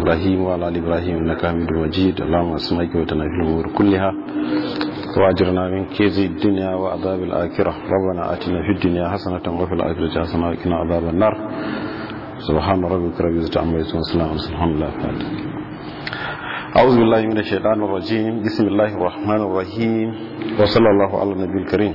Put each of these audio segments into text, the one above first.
إبراهيم وعلى آل إبراهيم إنك حميد مجيد اللهم اسمعك وتنافي الأمور كلها وأجرنا من كيز الدنيا وعذاب الآخرة ربنا آتنا في الدنيا حسنة وفي الآخرة حسنة وقنا عذاب النار سبحان ربك رب العزة عما يصفون وسلام على الحمد لله أعوذ بالله من الشيطان الرجيم بسم الله الرحمن الرحيم وصلى الله على النبي الكريم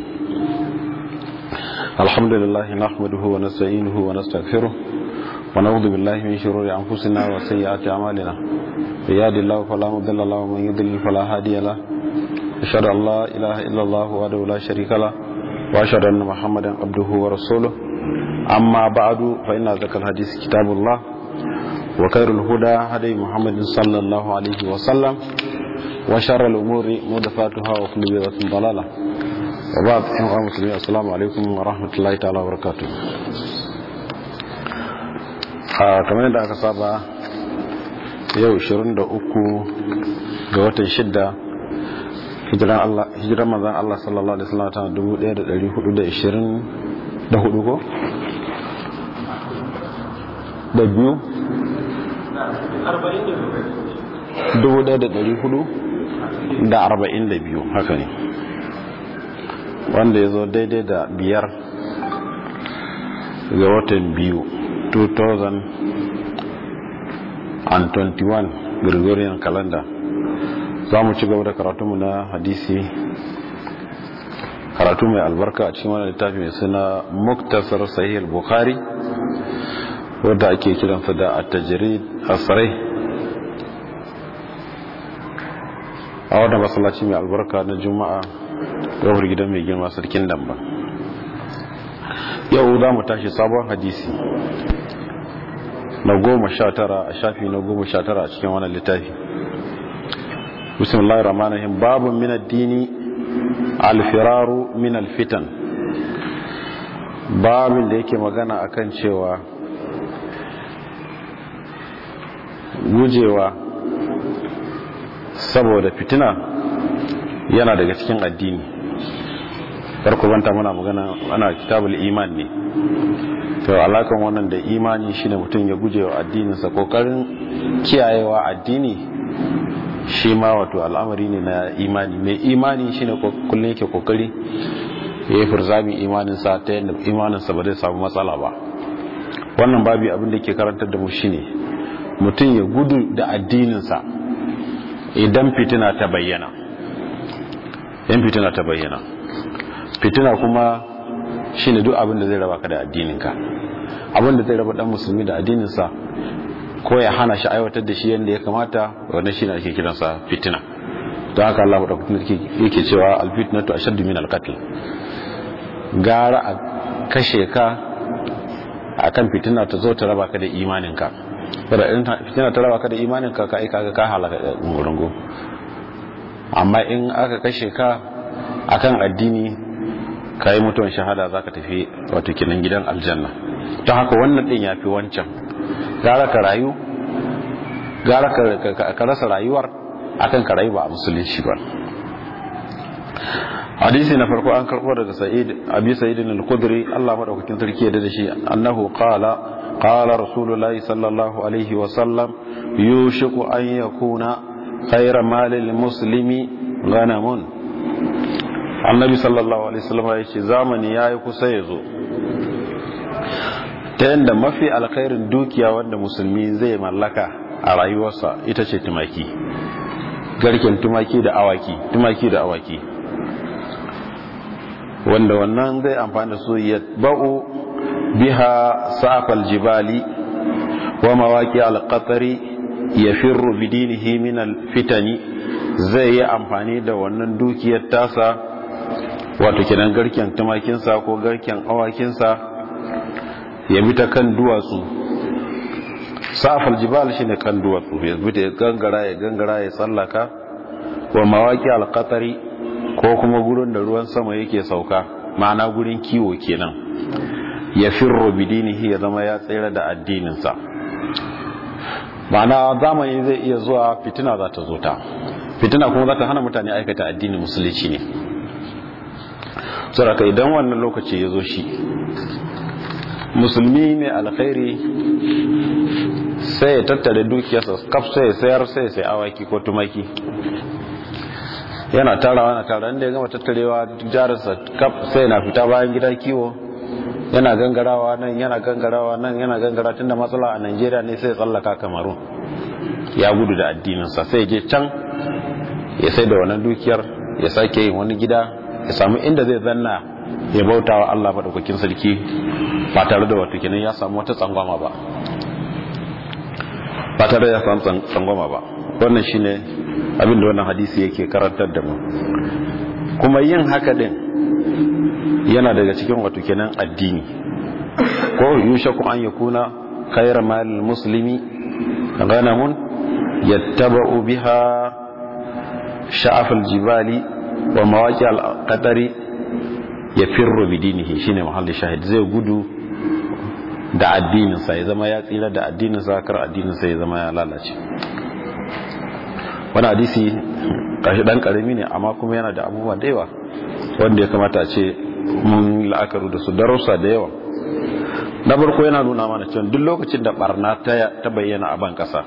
الحمد لله نحمده ونستعينه ونستغفره ونعوذ بالله من شرور أنفسنا وسيئات أعمالنا يهد الله فلا مضل له ومن يضلل فلا هادي له أشهد أن لا إله إلا الله وحده لا شريك له وأشهد أن محمدا عبده ورسوله أما بعد فإن ذكر الحديث كتاب الله وخير الهدى هدي محمد صلى الله عليه وسلم وشر الأمور محدثاتها وكل بدعة ضلالة وبعد أيها المسلمين السلام عليكم ورحمة الله تعالى وبركاته kamar yadda aka saba yau 23 ga watan shidda hijiran manzan Allah sallallahu Alaihi wasallam ta 1424 ko? da biyu? 1442 haka ne wanda ya zo daidai da biyar ga watan biyu 2021 Gregorian calendar za mu ci gaba da karatunmu na hadisi karatu mai albarka a cikin wani littafi mai suna muktasar sahih bukhari wadda ake kiransa da at-tajrid as-sarih a wadda masallaci mai albarka na juma'a gawar gidan mai girma sarkin damba yau za mu tashi sabon hadisi na goma sha tara a shafi na goma sha tara a cikin wannan littafi bismillahir rahmanir rahim babun min ad-dini al-firaru min al-fitan babin da yake magana akan cewa gujewa saboda fitina yana daga cikin addini farko banta muna magana ana kitabul iman ne to alakan wannan da imani shine mutum ya guje wa addininsa kokarin kiyayewa addini shi ma wato al'amari ne na imani mai imani shine kullum yake kokari ya yi furzami imaninsa ta yadda imaninsa ba zai samu matsala ba wannan babi abin da ke karantar da mu shine mutum ya gudu da addininsa idan fitina ta bayyana yan fitina ta bayyana fitina kuma shine duk abin da zai raba ka da addininka abin da zai raba dan musulmi da addininsa ko ya hana shi aiwatar da shi yadda ya kamata wannan shine ake kiransa fitina don haka Allah madaukakin yake cewa alfitnatu ashaddu min alqatl gara a kashe ka akan fitina ta zo ta raba ka da imaninka saboda in fitina ta raba ka da imaninka ka aika ka halaka gurungu amma in aka kashe ka akan addini ka yi mutuwan shahada za ka tafi wato kinan gidan aljanna ta haka wannan din ya fi wancan gara ka rayu gara ka rasa rayuwar akan ka rayu ba a musulunci ba hadisi na farko an karbo daga sa'id abi sa'id al-khudri Allah madaukakin sarki ya da shi annahu qala qala rasulullahi sallallahu alaihi wa sallam yushiku an yakuna khayra malil muslimi ghanamun annabi sallallahu alaihi wasallam ya ce zamani yayi kusa ya zo ta yadda mafi alkhairin dukiya wanda musulmi zai mallaka a rayuwarsa ita ce tumaki garken tumaki da awaki tumaki da awaki wanda wannan zai amfani da su ya ba'u biha safal jibali wa mawaki alqatari ya firru bidinihi min alfitani zai yi amfani da wannan dukiyar tasa wato kenan garken tumakinsa ko garken awakinsa ya bi ta kan duwatsu safal jibal shine kan duwatsu ya bi ta gangara ya gangara ya tsallaka wa mawaki alqatari ko kuma gurin da ruwan sama yake sauka ma'ana gurin kiwo kenan ya firro bidinihi ya zama ya tsira da addininsa ma'ana zamani zai iya zuwa fitina za ta zo ta fitina kuma za ta hana mutane aikata addinin musulunci ne saboda idan wannan lokaci ya zo shi musulmi mai alkhairi sai ya tattare dukiyarsa kaf sai ya sayar sai ya sai awaki ko tumaki yana tarawa na tara inda ya gama tattarewa jarinsa kaf sai na fita bayan gida kiwo yana gangarawa nan yana gangarawa nan yana gangara tunda matsala a Najeriya ne sai ya tsallaka Kamaru ya gudu da addininsa sai je can ya sai da wannan dukiyar ya sake yin wani gida ya samu inda zai zanna ya bauta wa Allah madaukakin sarki ba tare da wato kenan ya samu wata tsangwama ba ba tare da ya samu tsangwama ba wannan shine abin da wannan hadisi yake karantar da mu kuma yin haka din yana daga cikin wato kenan addini ko yushaku an yakuna khayra mal muslimi ghanamun yattaba'u biha sha'af al-jibali wa mawaqi al-qatari yafirru bidinihi shine mahallin shahid zai gudu da addininsa ya zama ya tsira da addininsa kar addininsa ya zama ya lalace wani hadisi kashi dan karami ne amma kuma yana da abubuwa da yawa wanda ya kamata a ce mun la'akaru da su darussa da yawa na farko yana nuna mana cewa duk lokacin da barna ta bayyana a ban kasa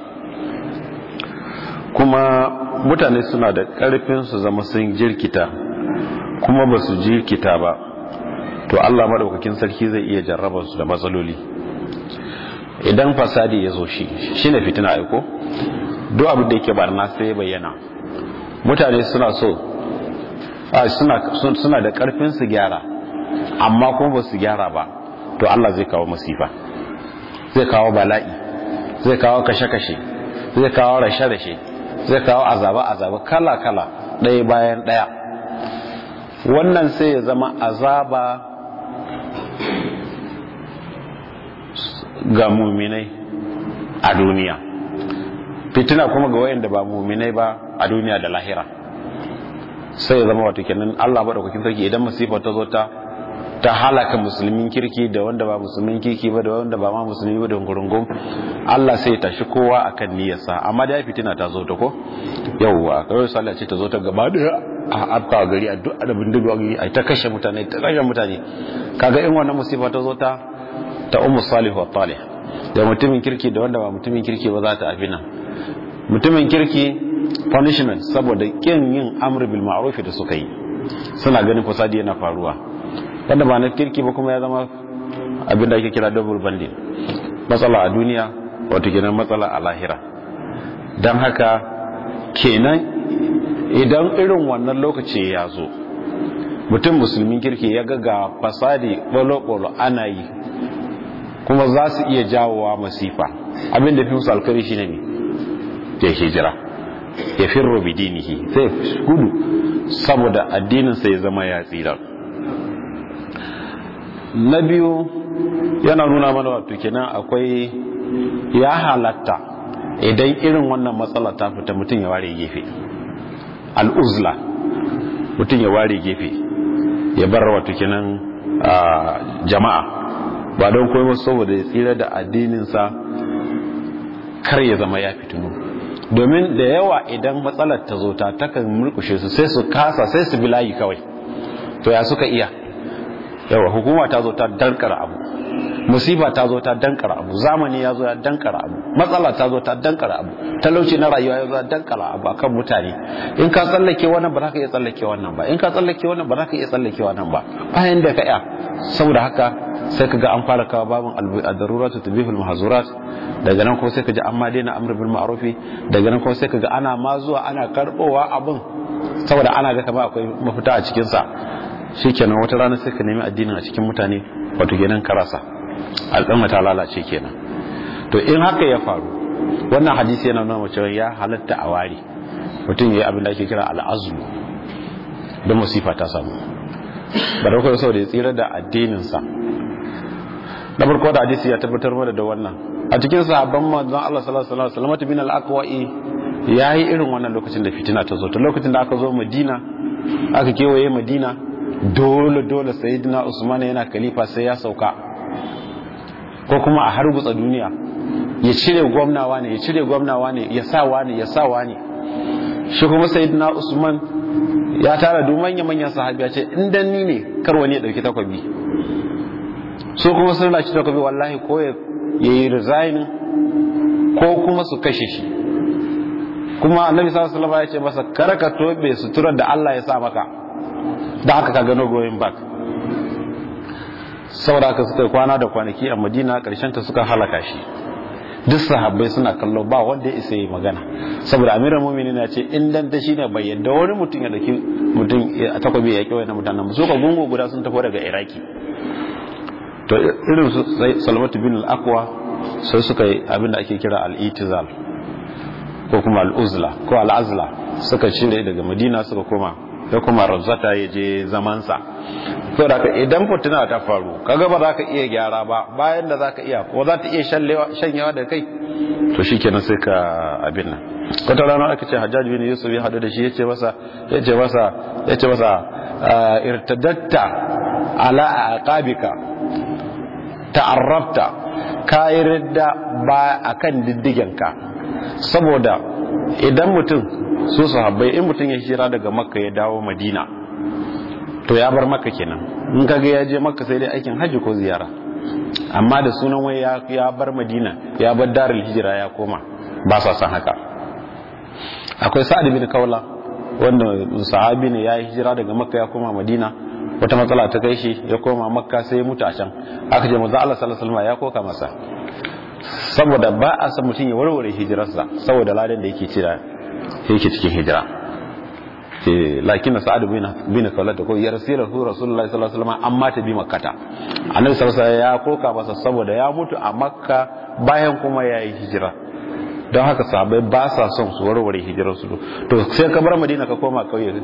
kuma mutane suna da karfin su zama sun jirkita kuma ba su jirkita ba to Allah madaukakin sarki zai iya jarrabar su da matsaloli idan fasadi ya zo shi shine fitina aiko duk abin da yake barna sai ya bayyana mutane suna so suna da karfin su gyara amma kuma ba su gyara ba to Allah zai kawo masifa zai kawo bala'i zai kawo kashe-kashe zai kawo rashe-rashe zai kawo azaba-azaba kala-kala ɗaya bayan ɗaya wannan sai ya zama azaba ga muminai a duniya fitina kuma ga wayanda ba muminai ba a duniya da lahira sai ya zama wato kenan Allah madaukakin sarki idan masifa ta zo ta ta halaka musulmin kirki da wanda ba musulmin kirki ba da wanda ba ma musulmi ba da gurungun Allah sai ya tashi kowa akan niyyarsa amma da fitina ta zo ta ko yawwa kawai sallah ce ta zo ta gaba da a afka gari a duk adabin duk gari a ta kashe mutane ta kashe mutane kaga in wannan musifa ta zo ta ta ummu salih wa talih da mutumin kirki da wanda ba mutumin kirki ba za ta afina mutumin kirki punishment saboda kin yin amr bil ma'ruf da suka yi suna ganin fasadi yana faruwa wanda ba na kirki ba kuma ya zama abin da ake kira double banding matsala a duniya wato kenan matsala a lahira don haka kenan idan irin wannan lokaci ya zo mutum musulmin kirki ya ga ga fasadi bolo-bolo ana yi kuma za su iya jawowa masifa abin da fi musu alkari shi ne ya hijira ya firro bidinihi sai gudu saboda addininsa ya zama ya tsira na biyu yana nuna mana wato kenan akwai ya halatta idan irin wannan matsala ta fita mutum ya ware gefe al'uzla mutum ya ware gefe ya bar wato kenan jama'a ba don koyi saboda ya tsira da addininsa kar ya zama ya fitinu domin da yawa idan matsalar ta zo ta takan mulkushe su sai su kasa sai su bilayi kawai to ya suka iya yawa hukuma ta zo ta dankara abu musiba ta zo ta dankara abu zamani ya zo ya dankara abu matsala ta zo ta dankara abu talauci na rayuwa ya zo ya dankara abu akan mutane in ka tsallake wannan ba za ka iya tsallake wannan ba in ka tsallake wannan ba za ka iya tsallake wannan ba bayan da ka iya saboda haka sai ka ga an fara kawo babin ad-daruratu tubihul mahzurat daga nan ko sai ka ji an ma daina amr bil ma'ruf daga nan ko sai ka ga ana ma zuwa ana karbowa abin saboda ana ga kamar akwai mafita a cikin sa shikenan wata rana sai ka nemi addinin a cikin mutane wato kenan karasa al'umma ta lalace kenan to in haka ya faru wannan hadisi yana nuna cewa ya halatta a ware mutum ya yi abin da ake kira al'azlu don musifa ta samu ba da kawai saboda ya tsira da addininsa na farko da hadisi ya tabbatar mana da wannan a cikin sahabban manzon Allah sallallahu alaihi wasallam bin al-aqwa'i yayi irin wannan lokacin da fitina ta zo ta lokacin da aka zo Madina aka kewaye Madina dole dole sayyidina Usman yana khalifa sai ya sauka ko kuma a harbutsa duniya ya cire gwamnawa ne ya cire gwamnawa ne ya sawa ne ya sawa ne shi kuma sayyidina Usman ya tara duk manya manyan sahabi ya ce in dan ni ne kar wani ya dauki takwabi so kuma sun laci takwabi wallahi ko ya yi resign ko kuma su kashe shi kuma annabi sallallahu alaihi wasallam ya ce masa kar ka tobe suturar da Allah ya sa maka da haka ka gano going back saboda haka suka kwana da kwanaki a Madina karshen ta suka halaka shi duk sahabbai suna kallo ba wanda ya isa yi magana saboda amirar mumini na ce in dan ta shine bai yadda wani mutum ya daki mutum a takwabi ya kyau na mutanen su ka gungu guda sun tafi daga iraki to irin su salmatu bin al-aqwa sai suka yi abin da ake kira al-itizal ko kuma al-uzla ko al-azla suka cire daga madina suka koma ya kuma rabzata ya je zamansa to da idan fitina ta faru kaga ba za ka iya gyara ba bayan da za ka iya ko za ta iya shanyewa da kai to shi kenan sai ka abin nan wata rana aka ce hajjaji bin yusuf ya hadu da shi ya ce masa ya ce masa ya ce masa irtadatta ala aqabika ta'arrafta ka yi ridda ba akan diddigenka saboda idan mutum su sahabbai in mutum ya hijira daga makka ya dawo madina to ya bar makka kenan in kaga ya je makka sai dai aikin hajji ko ziyara amma da sunan wai ya bar madina ya bar darul hijira ya koma ba sa san haka akwai sa'ad bin kaula wanda sahabi ne ya yi hijira daga makka ya koma madina wata matsala ta kai shi ya koma makka sai ya mutu a can aka ce manzo Allah sallallahu alaihi wasallam ya koka masa saboda ba a san mutum ya warware hijirarsa saboda ladan da yake cira yake cikin hijira lakin sa'ad bin bin kawlat ko ya rasulahu rasulullahi sallallahu alaihi wasallam amma ta bi makkata annabi sallallahu alaihi wasallam ya koka masa saboda ya mutu a makka bayan kuma ya yi hijira don haka sahabbai ba sa son su warware hijirar su to sai ka bar madina ka koma kauye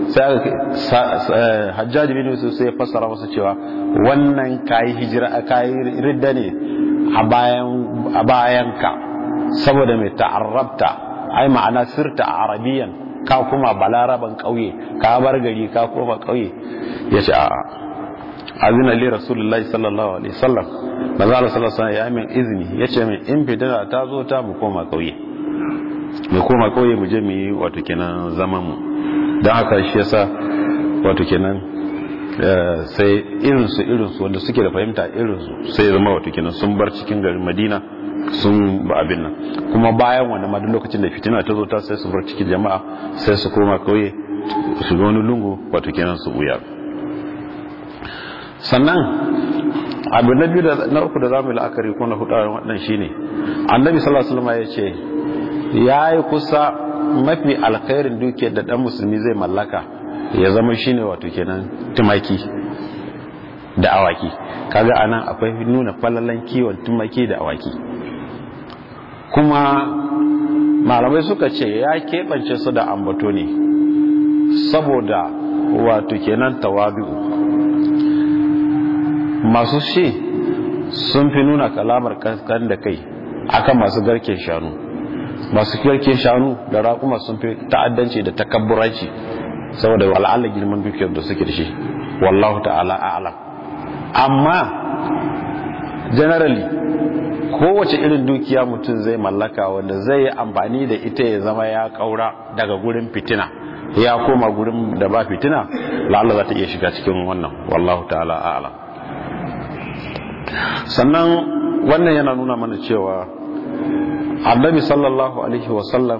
sai hajjaj bin yusuf sai ya fassara masa cewa wannan kai hijira kai ridda ne a bayan a bayan ka saboda mai ta'arrabta ai ma'ana sirta arabiyan ka kuma balaraban kauye ka bar gari ka koma kauye yace a azina li rasulullahi sallallahu alaihi wasallam manzo Allah sallallahu alaihi ya min izini yace min in fitina ta zo ta mu koma kauye mu koma kauye mu je mu yi wato kenan zaman mu dan haka shi yasa wato kenan sai irin su irin su wanda suke da fahimta irin su sai zama wato kenan sun bar cikin garin Madina sun ba abin nan kuma bayan wannan ma duk lokacin da fitina ta zo ta sai su bar cikin jama'a sai su koma kauye su ga wani lungu wato kenan su buya sannan abu na biyu da na uku da zamu yi la'akari ko na hudu wannan shine annabi sallallahu alaihi wasallam ya ce yayi kusa mafi alkhairin dukiyar da dan musulmi zai mallaka ya zama shine wato kenan tumaki da awaki kaga anan akwai nuna falalan kiwon tumaki da awaki kuma malamai suka ce ya keɓance su da ambato ne saboda wato kenan tawabi'u masu shi sun fi nuna kalamar kaskan da kai akan masu garken shanu masu garken shanu da raƙuma sun fi ta'addanci da takabburanci saboda wal'ala girman dukiyar da suke da shi wallahu ta'ala a'lam amma generally kowace irin dukiya mutum zai mallaka wanda zai yi amfani da ita ya zama ya kaura daga gurin fitina ya koma gurin da ba fitina la'alla za ta iya shiga cikin wannan wallahu ta'ala a'lam sannan wannan yana nuna mana cewa annabi sallallahu alaihi wasallam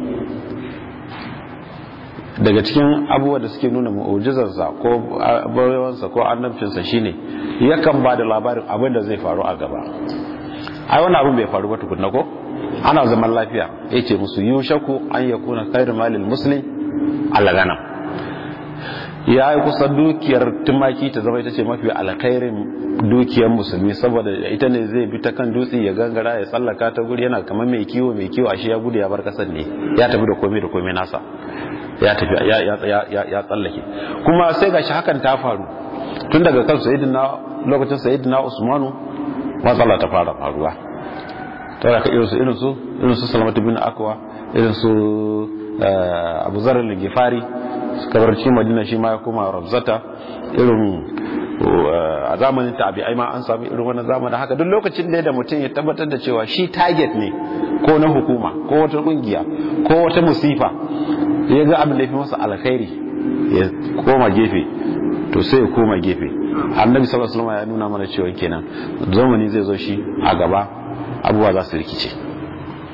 daga cikin abubuwa da suke nuna mu'ujizarsa ko barewansa ko annabcinsa shine yakan ba da labarin abin da zai faru a gaba ai wani abin bai faru ba tukunna ko ana zaman lafiya yace musu yushaku an yakuna khairu malil muslim alagana ya yi kusa dukiyar tumaki ta zama ita ce mafi alkhairin dukiyar musulmi saboda ita ne zai bi ta kan dutse ya gangara ya tsallaka ta guri yana kamar mai kiwo mai kiwo ashe ya gudu ya bar kasar ne ya tafi da komai da komai nasa ya tafi ya tsallake kuma sai gashi hakan ta faru tun daga kan sayyidina lokacin sayyidina usmanu matsala ta fara faruwa ta yaka irin su irin su irin su salamatu bin akwa irin su abu zarar ligifari kabarci madina shi ma ya koma rabzata irin a zamanin tabi'ai ma an sami irin wannan zamanin haka duk lokacin da da mutum ya tabbatar da cewa shi target ne ko na hukuma ko wata kungiya ko wata musifa ya ga abin da fi masa alkhairi ya koma gefe to sai ya koma gefe annabi sallallahu alaihi wasallam ya nuna mana cewa kenan zamani zai zo shi a gaba abubuwa za su rikice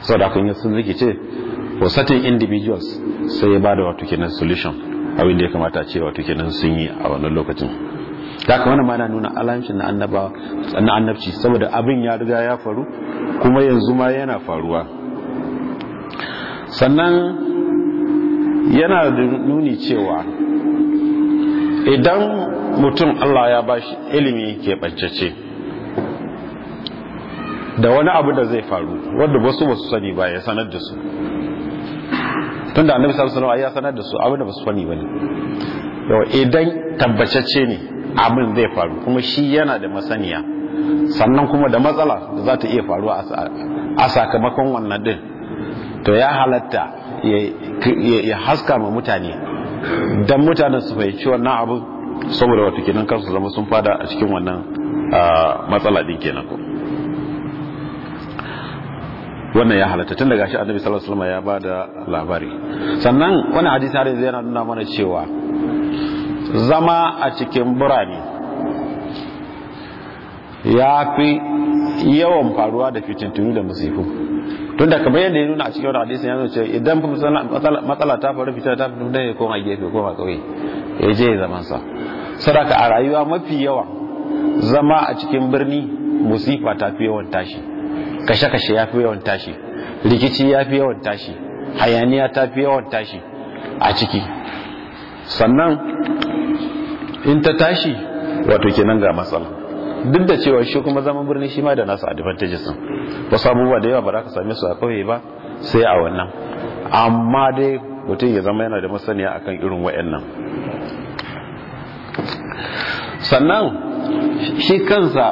sau da kun yi sun rikice for certain individuals sai ya bada wato kenan solution abin da ya kamata ce wato kenan sun yi a wannan lokacin da haka wannan ma na nuna alamcin na annaba na annabci saboda abin ya riga ya faru kuma yanzu ma yana faruwa sannan yana da nuni cewa idan mutum Allah ya bashi ilimi ke ɓancece da wani abu da zai faru wadda wasu basu sani ba ya sanar da su tunda annabi sallallahu alaihi ya sanar da su abin da basu sani bane yau idan tabbacacce ne abin zai faru kuma shi yana da masaniya sannan kuma da matsala da za ta iya faruwa a sakamakon wannan din to ya halatta ya haska ma mutane don mutanen su fahimci wannan abu saboda wata kenan kansu zama sun fada a cikin wannan matsala din kenan ko wannan ya halatta tun daga shi annabi sallallahu alaihi wasallam ya bada labari sannan wani hadisi har yanzu yana nuna mana cewa zama a cikin birane ya fi yawan faruwa da fitintunu da musifu tun da kamar yadda ya nuna a cikin wani hadisi ya nuna cewa idan matsala ta faru fitar ta fito da ya koma gefe koma kauye ya je ya zaman sa sadaka a rayuwa mafi yawa zama a cikin birni musifa ta fi yawan tashi kashe-kashe ya fi yawan tashi rikici ya fi yawan tashi hayaniya ta fi yawan tashi a ciki sannan in ta tashi wato kenan ga matsala duk da cewa shi kuma zaman birni shi ma da nasu advantages din wasu abubuwa da yawa ba za ka same su a kauye ba sai a wannan amma dai mutum ya zama yana da masaniya akan irin wayannan sannan shi kansa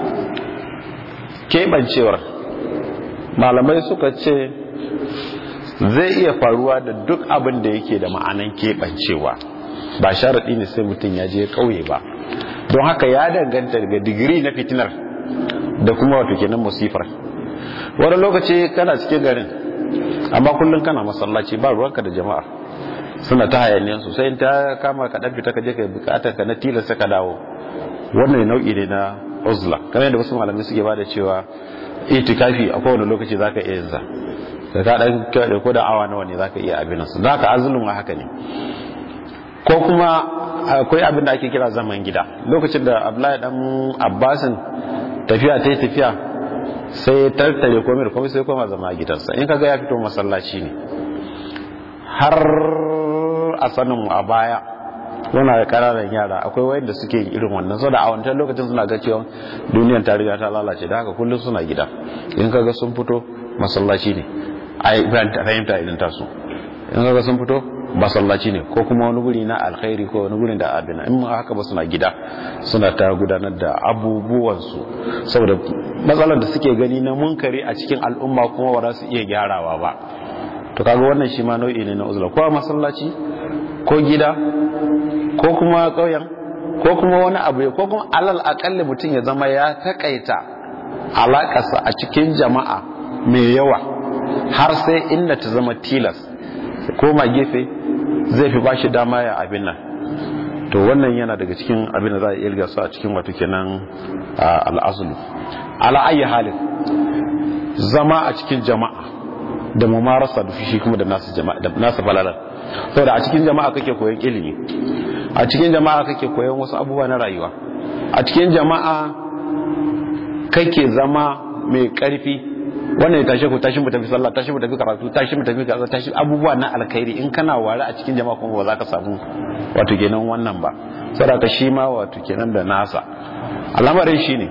keɓancewar malamai suka ce zai iya faruwa da duk abin da yake da ma'anan keɓancewa ba sharaɗi ne sai mutum ya je ƙauye ba don haka ya danganta daga digiri na fitinar da kuma wato kenan musifar wani lokaci kana cikin garin amma kullum kana masallaci ba ruwanka da jama'a suna ta hayaniyan su sai ta kama ka dan fita ka je ka bukatar ka na tilasta ka dawo wannan nau'i ne na uzla kamar yadda wasu malamai suke bada cewa itikafi a kowane lokaci zaka iya yin sa da ka dan ko da awa nawa ne zaka iya abin su zaka azulun haka ne ko kuma akwai abin da ake kira zaman gida lokacin da abdullahi dan abbasin tafiya ta yi tafiya sai ya tattare komai da komai sai koma zama a gidansa in kaga ya fito masallaci ne har a sanin mu a baya muna da ƙananan yara akwai wayanda suke yin irin wannan saboda a wancan lokacin suna ga cewa duniyar ta riga ta lalace da haka kullum suna gida in kaga sun fito masallaci ne ai fahimta idan tasu in kaga sun fito masallaci ne ko kuma wani guri na alkhairi ko wani guri da abin in haka ba suna gida suna ta gudanar da abubuwansu saboda matsalar da suke gani na munkari a cikin al'umma kuma ba za su iya gyarawa ba to kaga wannan shi ma nau'i ne na uzla ko a masallaci ko gida ko kuma ƙauyen ko kuma wani abu ko kuma alal akalli mutum ya zama ya takaita alakarsa a cikin jama'a mai yawa har sai inda ta zama tilas koma gefe zai fi bashi dama ya abin nan to wannan yana daga cikin abin da za a iya su a cikin wato kenan al'azulu ala ayi halin zama a cikin jama'a da mumarasa da fushi kuma da nasu jama'a da nasu falalar saboda a cikin jama'a kake koyon ilimi a cikin jama'a kake koyon wasu abubuwa na rayuwa a cikin jama'a kake zama mai karfi wannan ya tashi ku tashi mu tafi sallah tashi mu tafi karatu tashi mu tafi kaza tashi abubuwa na alkhairi in kana ware a cikin jama'a kuma ba za ka samu wato kenan wannan ba saboda shi ma wato kenan da nasa al'amarin shine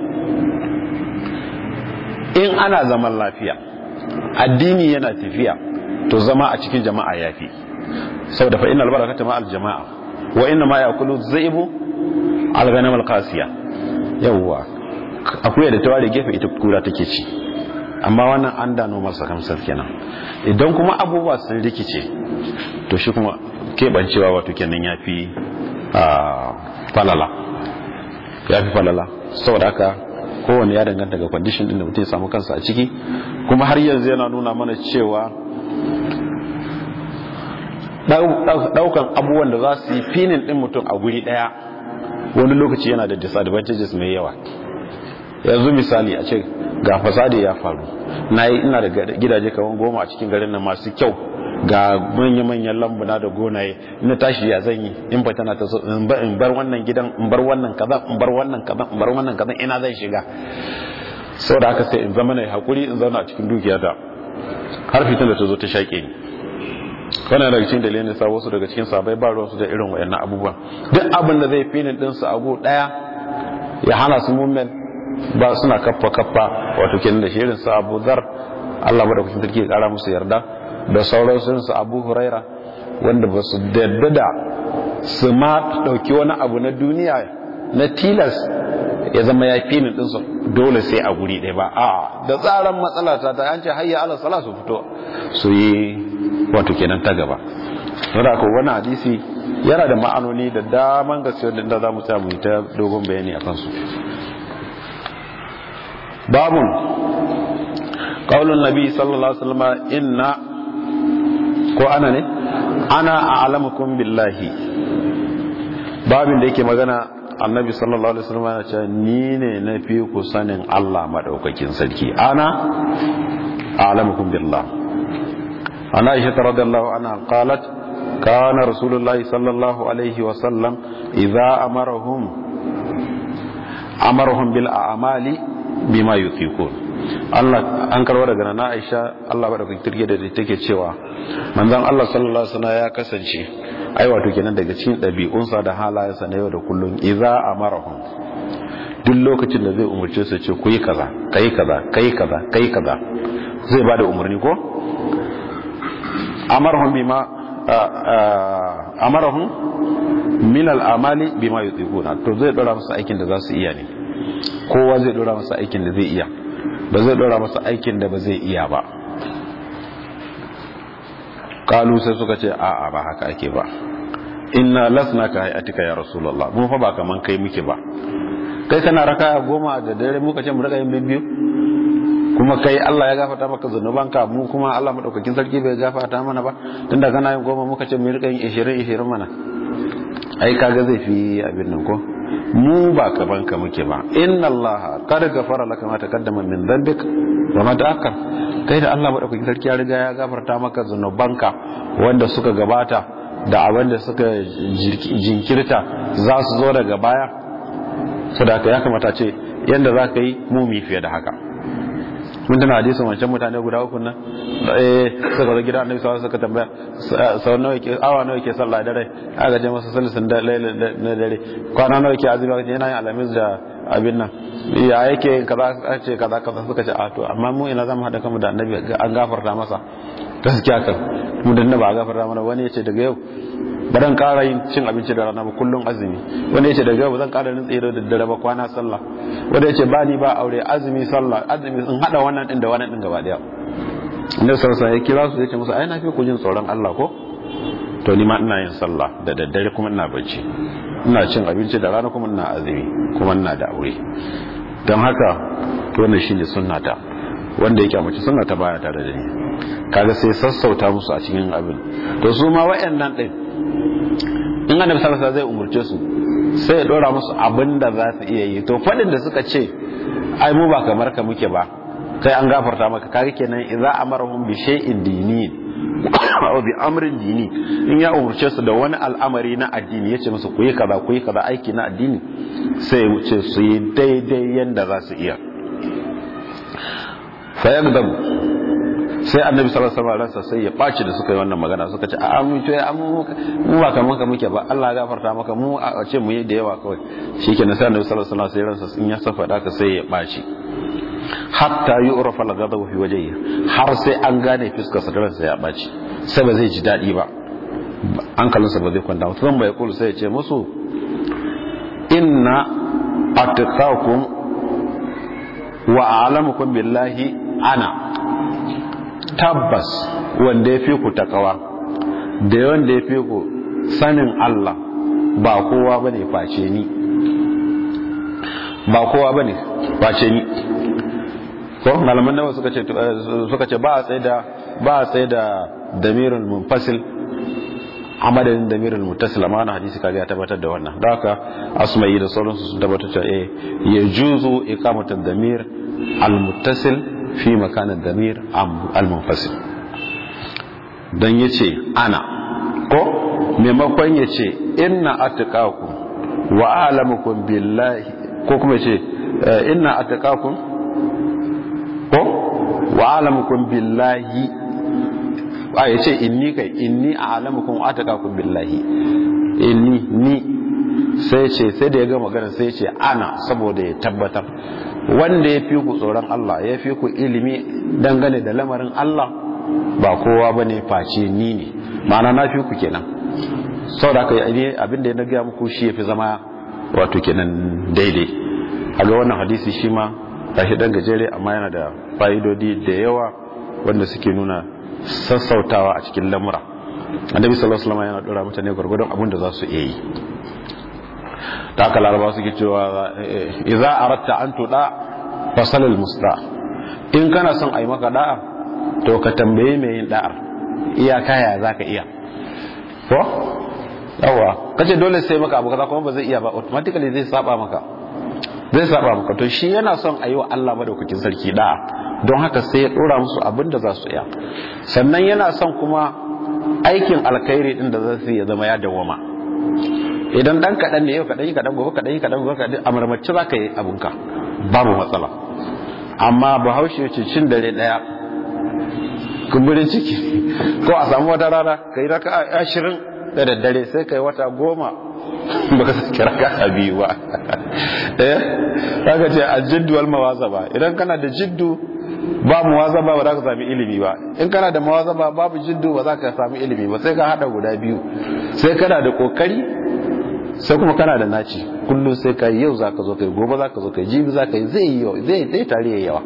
in ana zaman lafiya addini yana tafiya to zama a cikin jama'a yafi saboda fa innal barakata ma al jama'a wa inna ma yaqulu zaibu al ghanam al qasiya yawwa akuya da tawari gefe ita kura take ci amma wannan an da nomar sakamsar kenan idan kuma abubuwa sun rikice to shi kuma keɓancewa wato kenan ya fi falala ya fi falala saboda haka kowane ya danganta ga kwandishin din da mutum ya samu kansa a ciki kuma har yanzu yana nuna mana cewa daukan abubuwan da za su yi finin din mutum a guri daya wani lokaci yana da disadvantages mai yawa yanzu misali a ce ga fasadi ya faru na yi ina da gidaje kaman goma a cikin garin nan masu kyau ga manya-manyan lambuna da gonaye ina tashi ya zan yi in ba tana ta so in bar wannan gidan in bar wannan kaza in bar wannan kaza in bar wannan kaza ina zan shiga sau da haka sai in zama na hakuri in zauna a cikin dukiyata har fitin da ta zo ta shaƙe ni wannan daga cikin dalilin sa wasu daga cikin sabai ba ruwansu da irin wayannan abubuwan duk abin da zai finin din su abu daya ya hana su mummen ba suna kaffa kaffa wato kenan da shirin sa Abu Dhar Allah madaukakin sarki ya kara musu yarda da sauran sun su Abu Huraira wanda ba su dadda da su ma dauki wani abu na duniya na tilas ya zama ya finin din su dole sai a guri ɗaya ba a da tsaran matsala ta ta an ce hayya ala sala su fito su yi wato kenan ta gaba saboda ko wani hadisi yana da ma'anoni da daman gaske wanda za mu samu ta dogon bayani akan su babun qaulun nabi sallallahu alaihi wasallam inna ko ana ne ana a'lamukum billahi babin da yake magana annabi sallallahu alaihi wasallam ya ce ni ne na fi ku sanin Allah madaukakin sarki ana a'lamukum billah ana aisha radhiyallahu anha qalat kana rasulullahi sallallahu alaihi wasallam idza amarahum amarahum bil a'mali bima yutiqun Allah an karwa daga na Aisha Allah madaukakin sarki da take cewa manzon Allah sallallahu alaihi wasallam ya kasance ai wato kenan daga cikin ɗabi'unsa da halayensa na yau da kullum idza amarahum duk lokacin da zai umurce su ce ku yi kaza kai kaza kai kaza kai kaza zai bada umarni ko amarahum bima amarahum min al-amali bima yutiquna to zai dora masa aikin da za su iya ne kowa zai dora masa aikin da zai iya ba zai dora masa aikin da ba zai iya ba kalu sai suka ce a'a ba haka ake ba inna lasna ka hayatika ya rasulullah mun fa ba kaman kai muke ba kai kana raka goma da dare muka ce mu raka yin biyu kuma kai Allah ya gafarta maka zanubanka mu kuma Allah madaukakin sarki bai gafarta mana ba tunda kana yin goma muka ce mu rika yin 20 20 mana ai kaga zai fi abin nan ko mu ba kaman ka muke ba inna Allah qad ghafara laka ma taqaddama min dhanbik wa ma ta'akkar kai da Allah madaukakin sarki ya riga ya gafarta maka zanubanka wanda suka gabata da abin da suka jinkirta za su zo daga baya sadaka ya kamata ce yanda za ka yi mumi fiye da haka mun tana hadisin wancan mutane guda uku nan eh suka zo gida annabi sallallahu suka tambaya sau nawa yake awa nawa yake sallah dare aka je masa salisin da na dare kwana nawa yake azumi aka yana yin alamis da abin nan ya yake kaza ce kaza kaza suka ce a to amma mu ina zamu hada kanmu da annabi an gafarta masa gaskiya kan mu da ba a gafarta mana wani yace daga yau ba dan ƙara yin cin abinci da rana ba kullum azumi wanda yace daga yau ba zan ƙara rin tsere da dare ba kwana sallah wanda yace ba ni ba aure azumi sallah azumi in hada wannan din da wannan din gaba daya inda sarsa ya kira su yace musu ai na fi ku jin tsoron Allah ko to ni ma ina yin sallah da daddare kuma ina bacci ina cin abinci da rana kuma ina azumi kuma ina da aure don haka to wannan shine sunnata wanda yake mace sunna ta baya tare da ni kaga sai sassauta musu a cikin abin to su ma wayannan din in annabi sallallahu alaihi zai umurce su sai ya dora musu abin da za su iya yi to fadin da suka ce ai mu ba kamar ka muke ba kai an gafarta maka kaga kenan idza amarahum bi shay'in dini aw bi amrin dini in ya umurce su da wani al'amari na addini yace musu ku yi kaza ku yi kaza aiki na addini sai ya ce su yi daidai yanda za su iya fayagdam sai annabi sallallahu alaihi wasallam sai ya baci da suka yi wannan magana suka ce a mu to ya mu mu ba kaman ka muke ba Allah ya gafarta maka mu a ce mu yi da yawa kawai shikenan sai annabi sallallahu alaihi wasallam sai ransa in ya safa da ka sai ya baci hatta yu'rafa al-ghadabu fi wajhihi har sai an gane fuskar sa ransa ya baci sai ba zai ji dadi ba hankalinsa ba zai kwanta mutum bai kulu sai ya ce musu inna atqakum wa a'lamukum billahi ana tabbas wanda ya fi ku takawa da wanda ya fi ku sanin Allah ba kowa ba ne face ni ba kowa ba ne face ni ko malaman nawa suka ce suka ce ba a tsaye da ba a tsaye da damirul munfasil a madadin damirul muttasil amma na hadisi kaga ya tabbatar da wannan da haka asma'i da sauransu sun tabbatar da eh ya juzu iqamatul damir al-muttasil fi makanin damir al-munfasil don ya ce ana ko maimakon ya ce inna atqakum wa alamukum billahi ko kuma ce inna atqakum ko wa alamukum billahi a ya ce inni kai inni a'lamukum wa atqakum billahi inni ni sai ce sai da ya ga magana sai ce ana saboda ya tabbatar wanda ya fi ku tsoron Allah ya fi ku ilimi dangane da lamarin Allah ba kowa ba ne face ni ne ma'ana na fi ku kenan sau da aka yi abinda ya naga muku shi ya fi zama wato kenan daidai a ga wannan hadisi shi ma tashi dan gajere amma yana da fa'idodi da yawa wanda suke nuna sassautawa a cikin lamura annabi sallallahu alaihi wasallam yana dora mutane gwargwadon abin da za su iya yi ta haka laraba suke cewa idza aratta an tuda fasal al musta in kana son ai maka da'a to ka tambaye mai yin da'ar iyaka ya zaka iya ko yawa kace dole sai maka abu kaza kuma ba zai iya ba automatically zai saba maka zai saba maka to shi yana son ayi wa Allah madaukakin sarki da'a don haka sai ya dora musu abin da za su iya sannan yana son kuma aikin alkhairi din da za su ya zama ya dawama idan dan kaɗan ne yau kaɗan yi kaɗan gobe kaɗan yi kaɗan gobe kaɗan a marmaci za ka yi abinka babu matsala amma bahaushe ce cin dare ɗaya kumburin ciki ko a samu wata rana ka yi raka ashirin da daddare sai ka yi wata goma baka sake raka a biyu ba eh ka ce a jiddu wal mawazaba idan kana da jiddu ba muwazaba ba za ka sami ilimi ba in kana da muwazaba babu jiddu ba za ka sami ilimi ba sai ka hada guda biyu sai kana da kokari sai kuma kana da naci kullum sai ka yau za ka zo kai gobe za ka zo kai jibi za ka yi zai yi zai zai tare yawa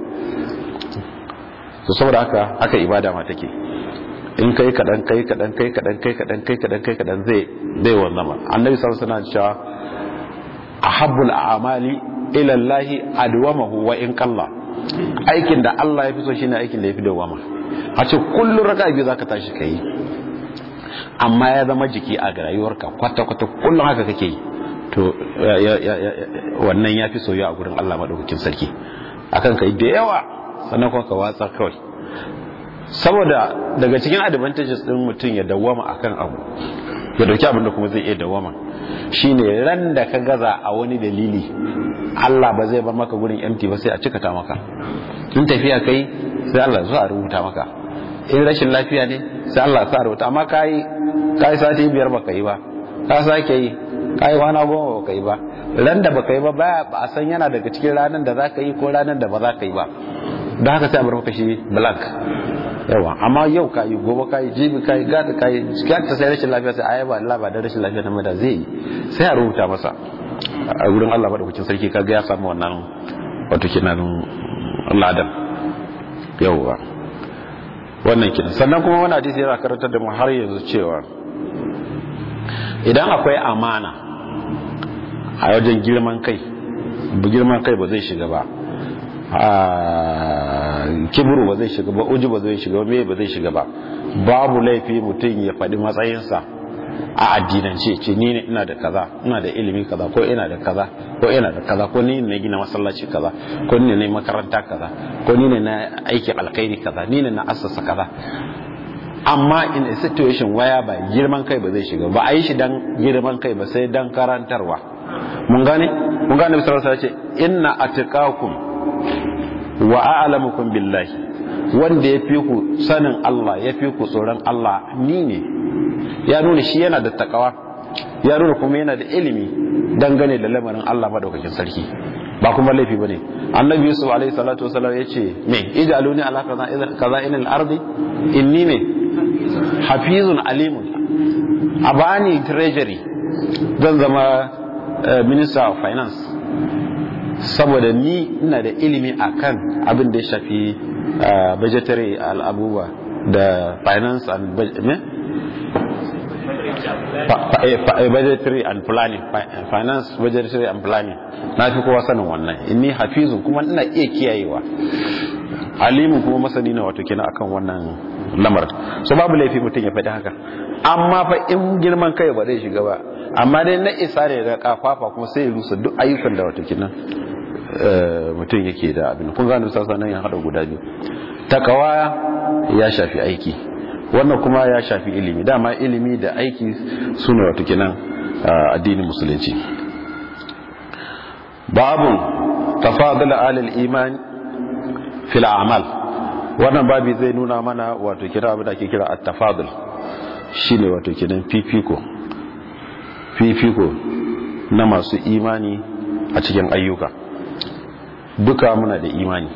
to saboda haka haka ibada ma take in kai kadan kai kadan kai kadan kai kadan kai kadan kai kadan zai zai wanzama annabi sallallahu alaihi wasallam cewa ahabbul a'mali ila Allah adwamahu wa in qalla aikin da Allah ya fi so shine aikin da ya fi dawama a ce kullum raka biyu zaka tashi kai amma ya zama jiki a rayuwarka kwata-kwata kullum haka kake yi to wannan ya fi soyayya a gurin Allah maɗaukakin sarki akan kai da yawa sannan kuma ka watsa kawai saboda daga cikin advantages din mutum ya dawama akan abu ya dauki abin da kuma zai iya dawama shine ran da ka gaza a wani dalili Allah ba zai bar maka gurin empty ba sai a cika ta maka in tafiya kai sai Allah zuwa rubuta maka in rashin lafiya ne sai Allah sa rubuta amma kai kai sati biyar baka yi ba ka sake yi kai kwana goma baka yi ba ran da baka yi ba ba a san yana daga cikin ranar da zaka yi ko ranar da ba za ka yi ba don haka sai a bar maka shi blank yawa amma yau ka yi gobe ka yi jibi ka yi gada ka yi ta sai rashin lafiya sai ayi ba Allah ba da rashin lafiya na da zai yi sai a rubuta masa a gurin Allah ba da kucin sarki kaga ya samu wannan wato kenan ladan yauwa wannan kenan sannan kuma wani hadisi yana karantar da mu har yanzu cewa idan akwai amana a wajen girman kai girman kai ba zai shiga ba kibru ba zai shiga ba uji ba zai shiga ba me ba zai shiga ba babu laifi mutum ya faɗi matsayinsa a addinance ce ni ne ina da kaza ina da ilimi kaza ko ina da kaza ko ina da kaza ko ni ne gina masallaci kaza ko ni ne makaranta kaza ko ni ne na aikin alkhairi kaza ni ne na assasa kaza amma in a situation waya ba girman kai ba zai shiga ba a yi shi dan girman kai ba sai dan karantarwa mun gane mun gane bisa rasa ce inna atqakum wa a'lamukum billahi wanda ya fi ku sanin Allah ya fi ku tsoron Allah ni ne ya nuna shi yana da takawa ya nuna kuma yana da ilimi dangane da lamarin Allah madaukakin sarki ba kuma laifi bane annabi yusuf alaihi salatu wasallam yace me ij'aluni ala kaza in al-ardi inni me hafizun alimun abani treasury zan zama minister of finance saboda ni ina da ilimi akan abin da ya shafi budgetary al'abubuwa da finance and budgetary and planning finance budgetary and planning na fi kowa sanin wannan inni hafizun kuma ina iya kiyayewa alimin kuma masani na wato kina akan wannan lamar so babu laifi mutum ya faɗi haka amma fa in girman kai ba zai shiga ba amma dai na isa ne da kafafa kuma sai ya rusa duk ayyukan da wato kina mutum yake da abin kun gano sasa nan ya hada guda biyu takawa ya shafi aiki wannan kuma ya shafi ilimi dama ilimi da aiki suna wato kenan addinin musulunci babun tafadul alil iman fil a'mal wannan babi zai nuna mana wato kira abin da ake kira at-tafadul shine wato kenan fifiko fifiko na masu imani a cikin ayyuka duka muna da imani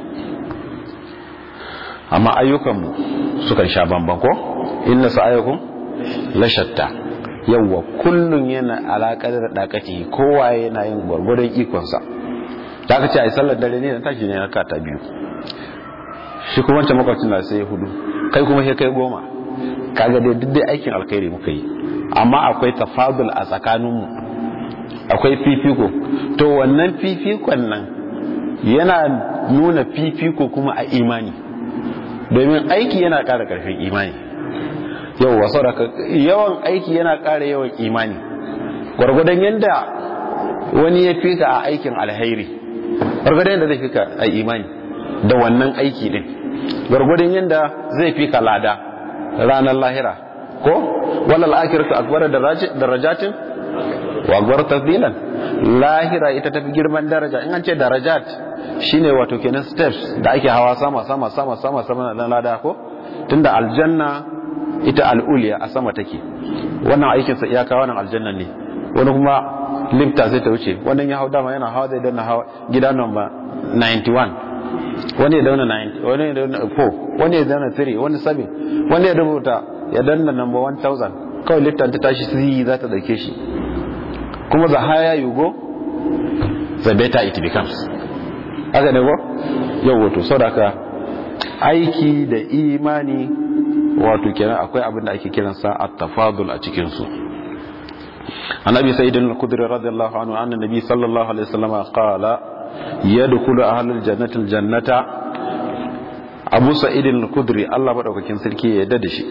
amma ayyukanmu sukan sha bamban ko inna sa'ayukum la shatta yawa kullun yana alaƙar da dakati kowa yana yin gwargwadon ikonsa da aka ce a yi sallar dare ne na tashi ne na kata biyu shi kuma wancan makwacin na sai hudu kai kuma sai kai goma kaga dai duk dai aikin alkhairi muka yi amma akwai tafadul a tsakaninmu akwai fifiko to wannan fifikon nan yana nuna fifiko kuma a imani domin aiki yana ƙara ƙarfin imani yau wasu yawan aiki yana ƙara yawan imani gwargwadon yadda wani ya fika a aikin alhairi gwargwadon yadda zai fika a imani da wannan aiki din gwargwadon yadda zai fika lada ranar lahira ko walal akiratu akbar darajatin wa akbar tafdilan lahira ita tafi girman daraja in an ce darajat shine wato kenan steps da ake hawa sama sama sama sama sama na lada ko tunda aljanna ita al'uliya a sama take wannan aikin sa iyaka wannan aljanna ne wani kuma lifta sai ta wuce wannan ya hau dama yana hawa zai danna hawa gida number 91 wani ya dauna 90 wani ya dauna 4 wani ya dauna 3 wani 7 wani ya rubuta ya danna number 1000 kawai lifta ta tashi sai za ta dauke shi kuma the higher you go the better it becomes haka ne ko yau wato saboda aiki da imani wato kenan akwai abin da ake kiransa at-tafadul a cikin su annabi sayyidina al-khudri radiyallahu anhu anna nabi sallallahu alaihi wasallam qala yadkhulu ahlul jannati al-jannata abu sa'id al-khudri Allah madaukakin sarki ya yarda da shi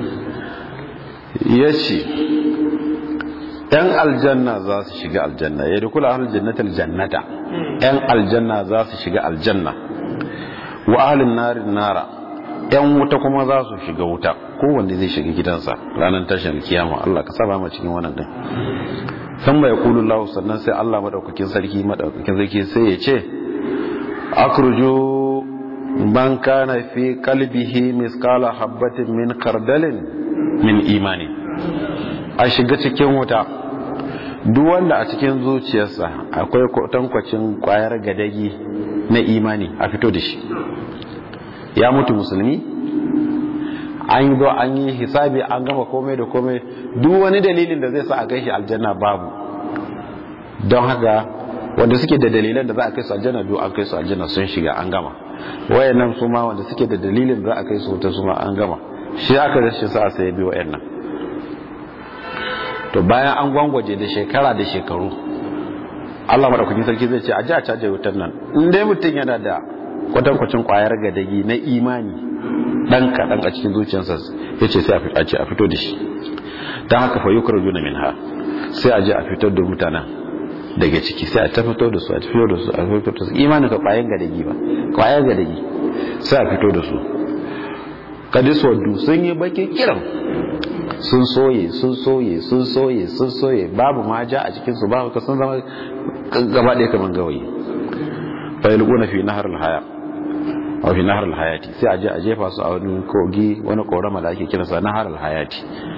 yace yan aljanna za su shiga aljanna yadkhulu ahlul jannati al-jannata yan aljanna za su shiga aljanna wa ahlun nari nara yan wuta kuma za su shiga wuta kowanne zai shiga gidansa ranar tashin kiyama Allah ka saba mu cikin wannan din san mai kulu lahu sannan sai Allah madaukakin sarki madaukakin sarki sai ya ce akruju man kana fi qalbihi misqala habatin min kardalin min imani a shiga cikin wuta duk wanda a cikin zuciyarsa akwai tankwacin kwayar gadagi na imani a fito da shi ya mutu musulmi an yi an yi hisabi an gama komai da komai duk wani dalilin da zai sa a kai shi aljanna babu don haka wanda suke da dalilan da za a kai su aljanna duk an kai su aljanna sun shiga an gama wayannan su ma wanda suke da dalilin da za a kai su wuta su ma an gama shi aka rashin sa sai bi wayannan to bayan an gwangwaje da shekara da shekaru Allah madaukakin sarki zai ce a ji a caje wutar nan in dai mutum yana da kwatankwacin kwayar gadagi na imani dan kaɗan a cikin zuciyarsa ya ce sai a ce a fito da shi don haka fa yukar juna min ha sai a je a fitar da mutanen daga ciki sai a ta fito da su a fito da su a fito da su imanin ka kwayar gadagi ba kwayar gadagi sai a fito da su kadis waddu sun yi bakin kiran sun soye sun soye sun soye sun soye babu ma ja a cikinsu babu ka sun zama gaba ɗaya kamar gawayi fayilguna fi nahar alhaya a fi nahar alhayati sai a je a jefa su a wani kogi wani korama da ake kiransa nahar alhayati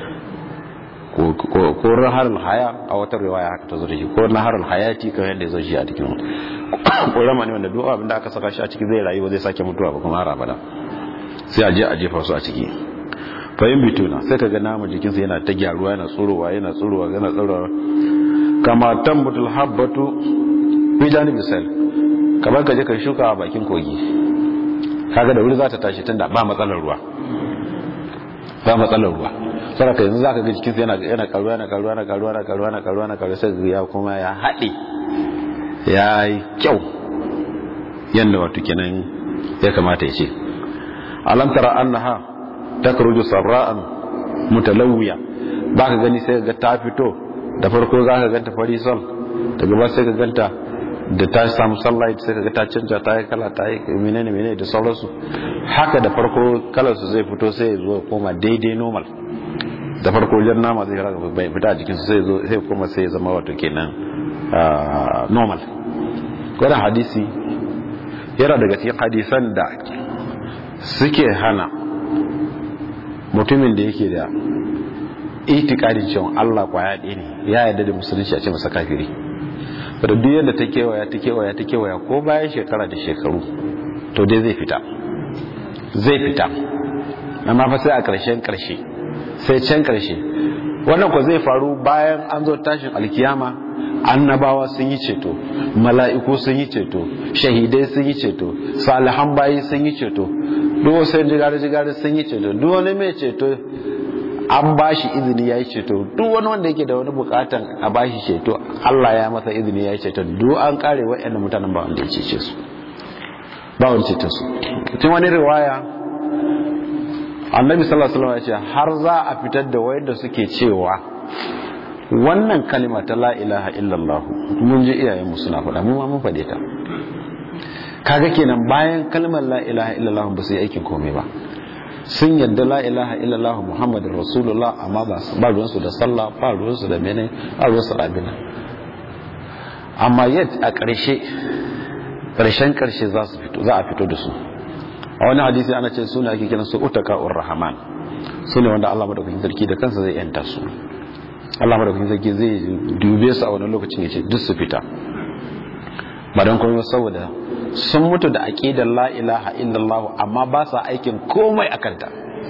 ko nahar alhaya a wata riwaya haka ta zo da shi ko nahar alhayati kan yadda ya zo shi a cikin korama ne wanda duk abin da aka saka shi a ciki zai rayu ba zai sake mutuwa ba kuma har abada sai a je a jefa su a ciki fayin bituna sai ka ga namun jikinsa yana ta gyaruwa yana tsurowa yana tsurowa yana tsurowa kama tambutul habbatu fi janibi sal kamar ka je ka shuka a bakin kogi kaga da wuri za ta tashi tunda ba matsalar ruwa ba matsalar ruwa saboda yanzu zaka ga jikinsa yana yana karuwa yana karuwa yana karuwa yana karuwa yana karuwa yana karuwa sai ya kuma ya haɗe ya yi kyau yanda wato kenan ya kamata ya ce alam tara annaha takruju sarra'an mutalawwiya baka gani sai ga ta fito da farko zaka ganta fari sol daga ba sai ka ganta da ta samu sunlight sai kaga ta canja ta yi kala ta yi menene menene da sauransu haka da farko kalar su zai fito sai ya zo koma daidai normal da farko jan nama zai raga bai fita a jikin su sai zo sai koma sai ya zama wato kenan normal wannan hadisi yana daga cikin hadisan da suke hana mutumin da yake da itikadin cewa Allah kwaya ɗaya ne ya yarda da musulunci a ce masa kafiri da duk yadda ta kewaya ta kewaya ta kewaya ko bayan shekara da shekaru to dai zai fita zai fita amma fa sai a ƙarshen ƙarshe sai can ƙarshe wannan ko zai faru bayan an zo tashin alkiyama annabawa sun yi ceto mala'iku sun yi ceto shahidai sun yi ceto salihan bayi sun yi ceto duk wasu jigari-jigari sun yi ceto duk wani mai ceto an ba shi izini ya yi ceto duk wani wanda yake da wani bukatan a ba shi ceto Allah ya masa izini ya yi ceto duk an kare wa'yan mutanen ba wanda ya cece su ba wani ceto su tun wani riwaya annabi sallallahu alaihi wasallam ya ce har za a fitar da wayanda suke cewa wannan kalima ta la ilaha illallah mun ji iyayen mu suna faɗa mu ma mun faɗe ta kaga kenan bayan kalmar la ilaha illallah ba su yi aikin komai ba sun yadda la ilaha illallah muhammadin rasulullah amma ba ba ruwansu da sallah ba ruwansu da mene ba ruwansu da abin amma yad a ƙarshe ƙarshen ƙarshe za su fito za a fito da su a wani hadisi ana ce suna ake kiran su utaka ur rahman su ne wanda Allah madaukakin sarki da kansa zai yanta su Allah madaukakin sarki zai dube su a wani lokacin ya ce duk su fita ba don kuma saboda sun mutu da aqidar la ilaha illallah amma ba sa aikin komai a kanta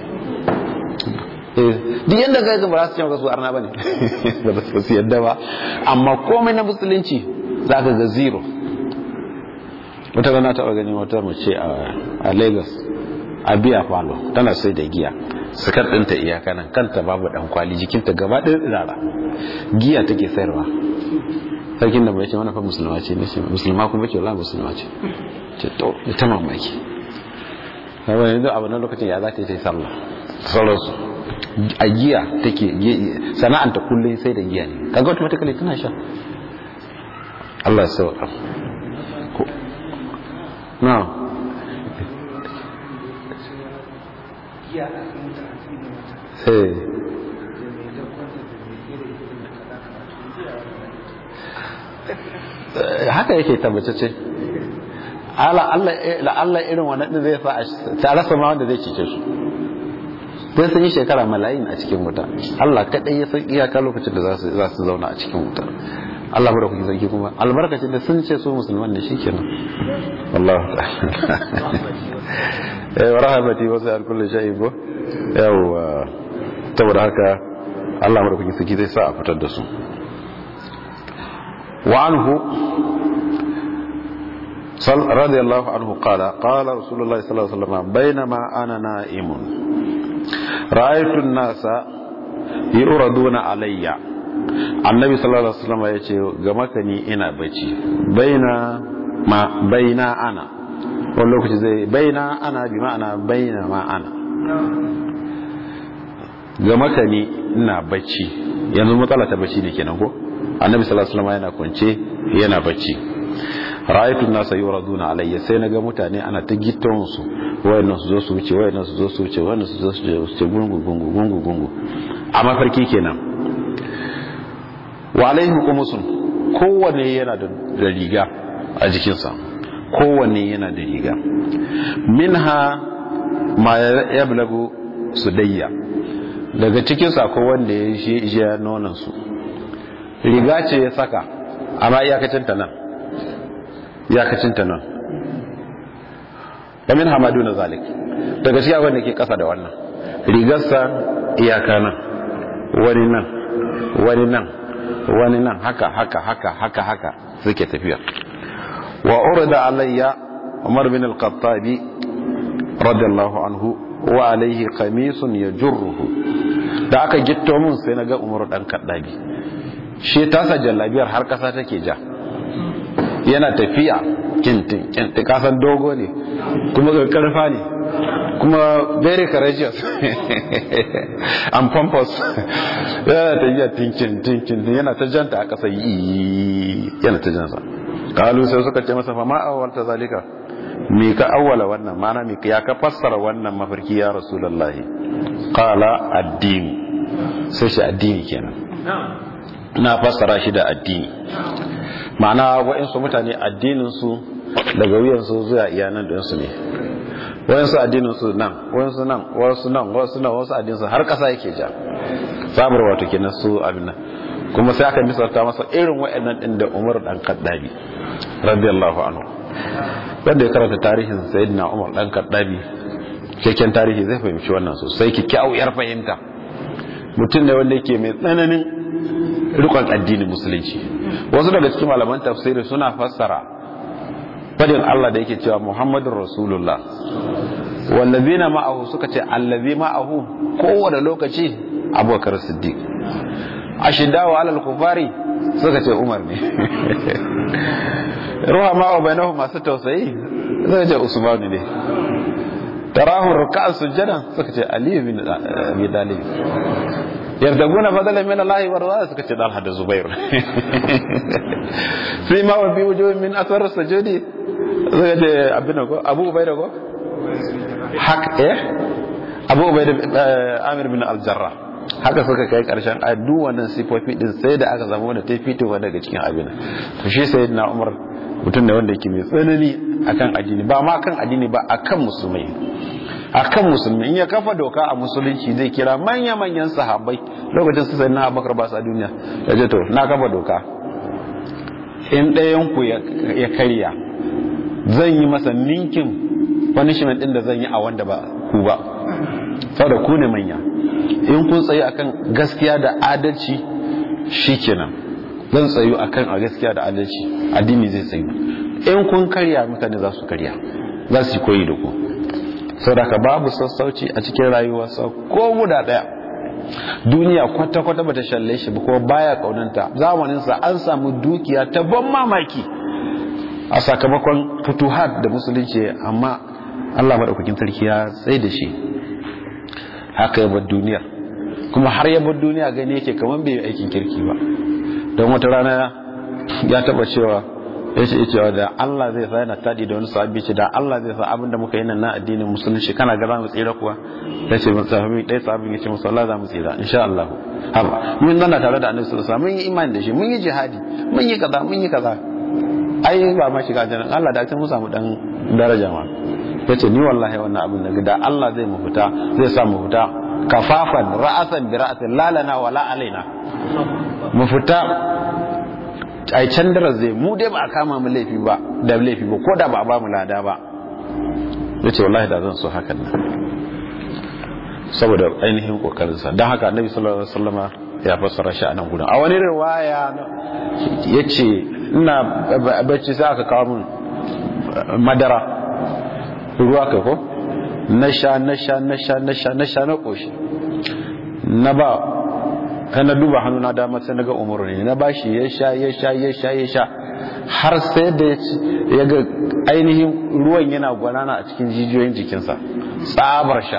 duk yadda ga ga ba su ce su arna bane ba su yadda ba amma komai na musulunci zaka ga zero wata rana ta gani wata mace a Lagos a biya falo tana sai da giya sukar ɗinta iyaka nan kanta babu ɗan kwali jikinta gaba ɗaya tsirara giya take sayarwa sarkin da bai ce mana fa musulma ce ne musulma kuma ce wala musulma ce ce to ta mamaki kawai yanzu abu na lokacin ya za ta yi ta yi sallah sauransu a giya take sana'anta kullum sai da giya ne kaga automatically tana sha Allah ya sauka na Hey. haka yake tabbatacce Allah irin wannan din zai sa ta rasa ma wanda zai cece su sai sun yi shekara malayin a cikin wuta Allah kadai ya san iyaka lokacin da za su zauna a cikin wuta Allah bada kuke sarki kuma albarkacin da sun ce su musulman ne shikenan wallahu ta'ala eh wa rahmati wa sa'al kulli shay'in bo yawa saboda haka Allah bada kuke sarki zai sa a fitar da su وعنه رضي الله عنه قال قال رسول الله صلى الله عليه وسلم بينما أنا نائم رأيت الناس يردون علي annabi sallallahu alaihi wasallam ya ce ga makani ina bacci baina ma baina ana wani lokaci zai baina ana bi ma'ana baina ma ana ga makani ina bacci yanzu matsala ta bacci ne kenan ko annabi sallallahu alaihi wasallam yana kwance yana bacci ra'aytu an-nasa yuraduna alayya sai naga mutane ana ta gitton su wayannan su zo su wuce wayannan su zo su wuce wayannan su zo su wuce gungu gungu gungu gungu a mafarki kenan wa alaihim qumusun kowanne yana da riga a jikinsa kowanne yana da riga minha ma yablagu sudayya daga cikin sa ko wanda ya shi ya nonon su riga ce ya saka amma iyakacin ta nan iyakacin ta nan kamin hamadu na zalik daga cikin wanda ke kasa da wannan rigarsa iyaka nan wani nan wani nan wani nan haka haka haka haka haka suke tafiya wa urda alayya umar bin al-khattabi radiyallahu anhu wa alayhi qamisun yajurruhu da aka gitto mun sai naga umar dan kaddabi shi tasa jallabiyar har kasa take ja yana tafiya kintin kintin kasan dogo ne kuma ga karfa ne kuma very courageous and pompous yana tafiya tinkin tinkin yana ta janta a kasa yi yana ta jansa kalu sai suka ce masa fa ma awwalta zalika me ka awwala wannan mana me ya ka fassara wannan mafarki ya rasulullahi qala addini sai shi addini kenan na fassara shi da addini ma'ana wa'insu mutane addinin su daga wuyansu zuwa iyanan da su ne wayansu addinin su nan wayansu nan wasu nan wasu nan wasu addinin su har kasa yake ja sabar wato kenan su abin nan kuma sai aka misalta masa irin wayannan din da Umar dan Kaddabi radiyallahu anhu wanda ya karanta tarihin sayyidina Umar dan Kaddabi keken tarihi zai fahimci wannan sosai kyakkyawar fahimta mutum ne wanda yake mai tsananin rikon addinin musulunci wasu daga cikin malaman tafsiri suna fassara fadin Allah da yake cewa Muhammadun Rasulullah wallazina ma'ahu suka ce allazi ma'ahu kowane lokaci Abubakar Siddiq ashidawa alal kufari suka ce Umar ne ruha ma'a bainahu masu tausayi suka ce Usman ne tarahu ruk'an sujjadan suka ce Ali bin Abi Talib yardaguna fadalan min Allah wa rizwa suka ce Talha da Zubair sai ma wa bi wujuhin min athar sujudi suka ce abin ko Abu Ubaida ko hak eh Abu Ubaida Amir bin Al-Jarrah haka suka kai karshen addu wannan sifofi din sai da aka zama wanda ta fitowa daga cikin abin to shi sayyidina Umar mutum da wanda yake mai tsanani akan addini ba ma kan addini ba akan musulmai akan musulmi in ya kafa doka a musulunci zai kira manya-manyan sahabbai lokacin su sayyidina Abubakar ba su a duniya ya ce to na kafa doka in ɗayan ku ya karya zan yi masa ninkin punishment din da zan yi a wanda ba ku ba saboda ku ne manya in kun tsayi akan gaskiya da adalci shikenan zan tsayu akan a gaskiya da adalci addini zai tsayu in kun karya mutane za su karya za su koyi da ku saboda babu sassauci a cikin rayuwarsa ko guda daya duniya kwata-kwata bata shalle shi ba kuma baya kaunanta zamaninsa an samu dukiya ta ban mamaki a sakamakon futuhat da musulunci amma Allah maɗaukakin sarki ya tsaye da shi haka ya bar duniya kuma har ya bar duniya gani yake kamar bai aikin kirki ba don wata rana ya taba cewa ya ce cewa da Allah zai sa yana tadi da wani sahabi ce da Allah zai sa abinda muka yi nan na addinin musulunci kana ga za mu tsira kuwa ya ce mun sahabi dai sahabin ya ce musu Allah za mu tsira insha Allah haba mun zanna tare da Annabi sallallahu alaihi wasallam mun yi imani da shi mun yi jihadi mun yi kaza mun yi kaza ai ba ma shiga jannan Allah da ce mu samu dan daraja ma ya ce ni wallahi wannan abin da da Allah zai mu fita zai sa mu fita kafafan ra'asan bi ra'asin lalana wala alaina mu fita ai can darar zai mu dai ba a kama mu laifi ba da laifi ba ko da ba a ba mu lada ba ya ce wallahi da zan so hakan nan saboda ainihin kokarinsa don haka annabi sallallahu alaihi wasallama ya fassara shi a nan gudun a wani riwaya ya ce ina bacci sai aka kawo min madara ruwa kai ko na sha na sha na sha na sha na sha na koshi na ba kai na duba hannu na dama sai na ga umaru ne na bashi ya sha ya sha ya sha ya sha har sai da ya ga ainihin ruwan yana gwanana a cikin jijiyoyin jikinsa tsabar sha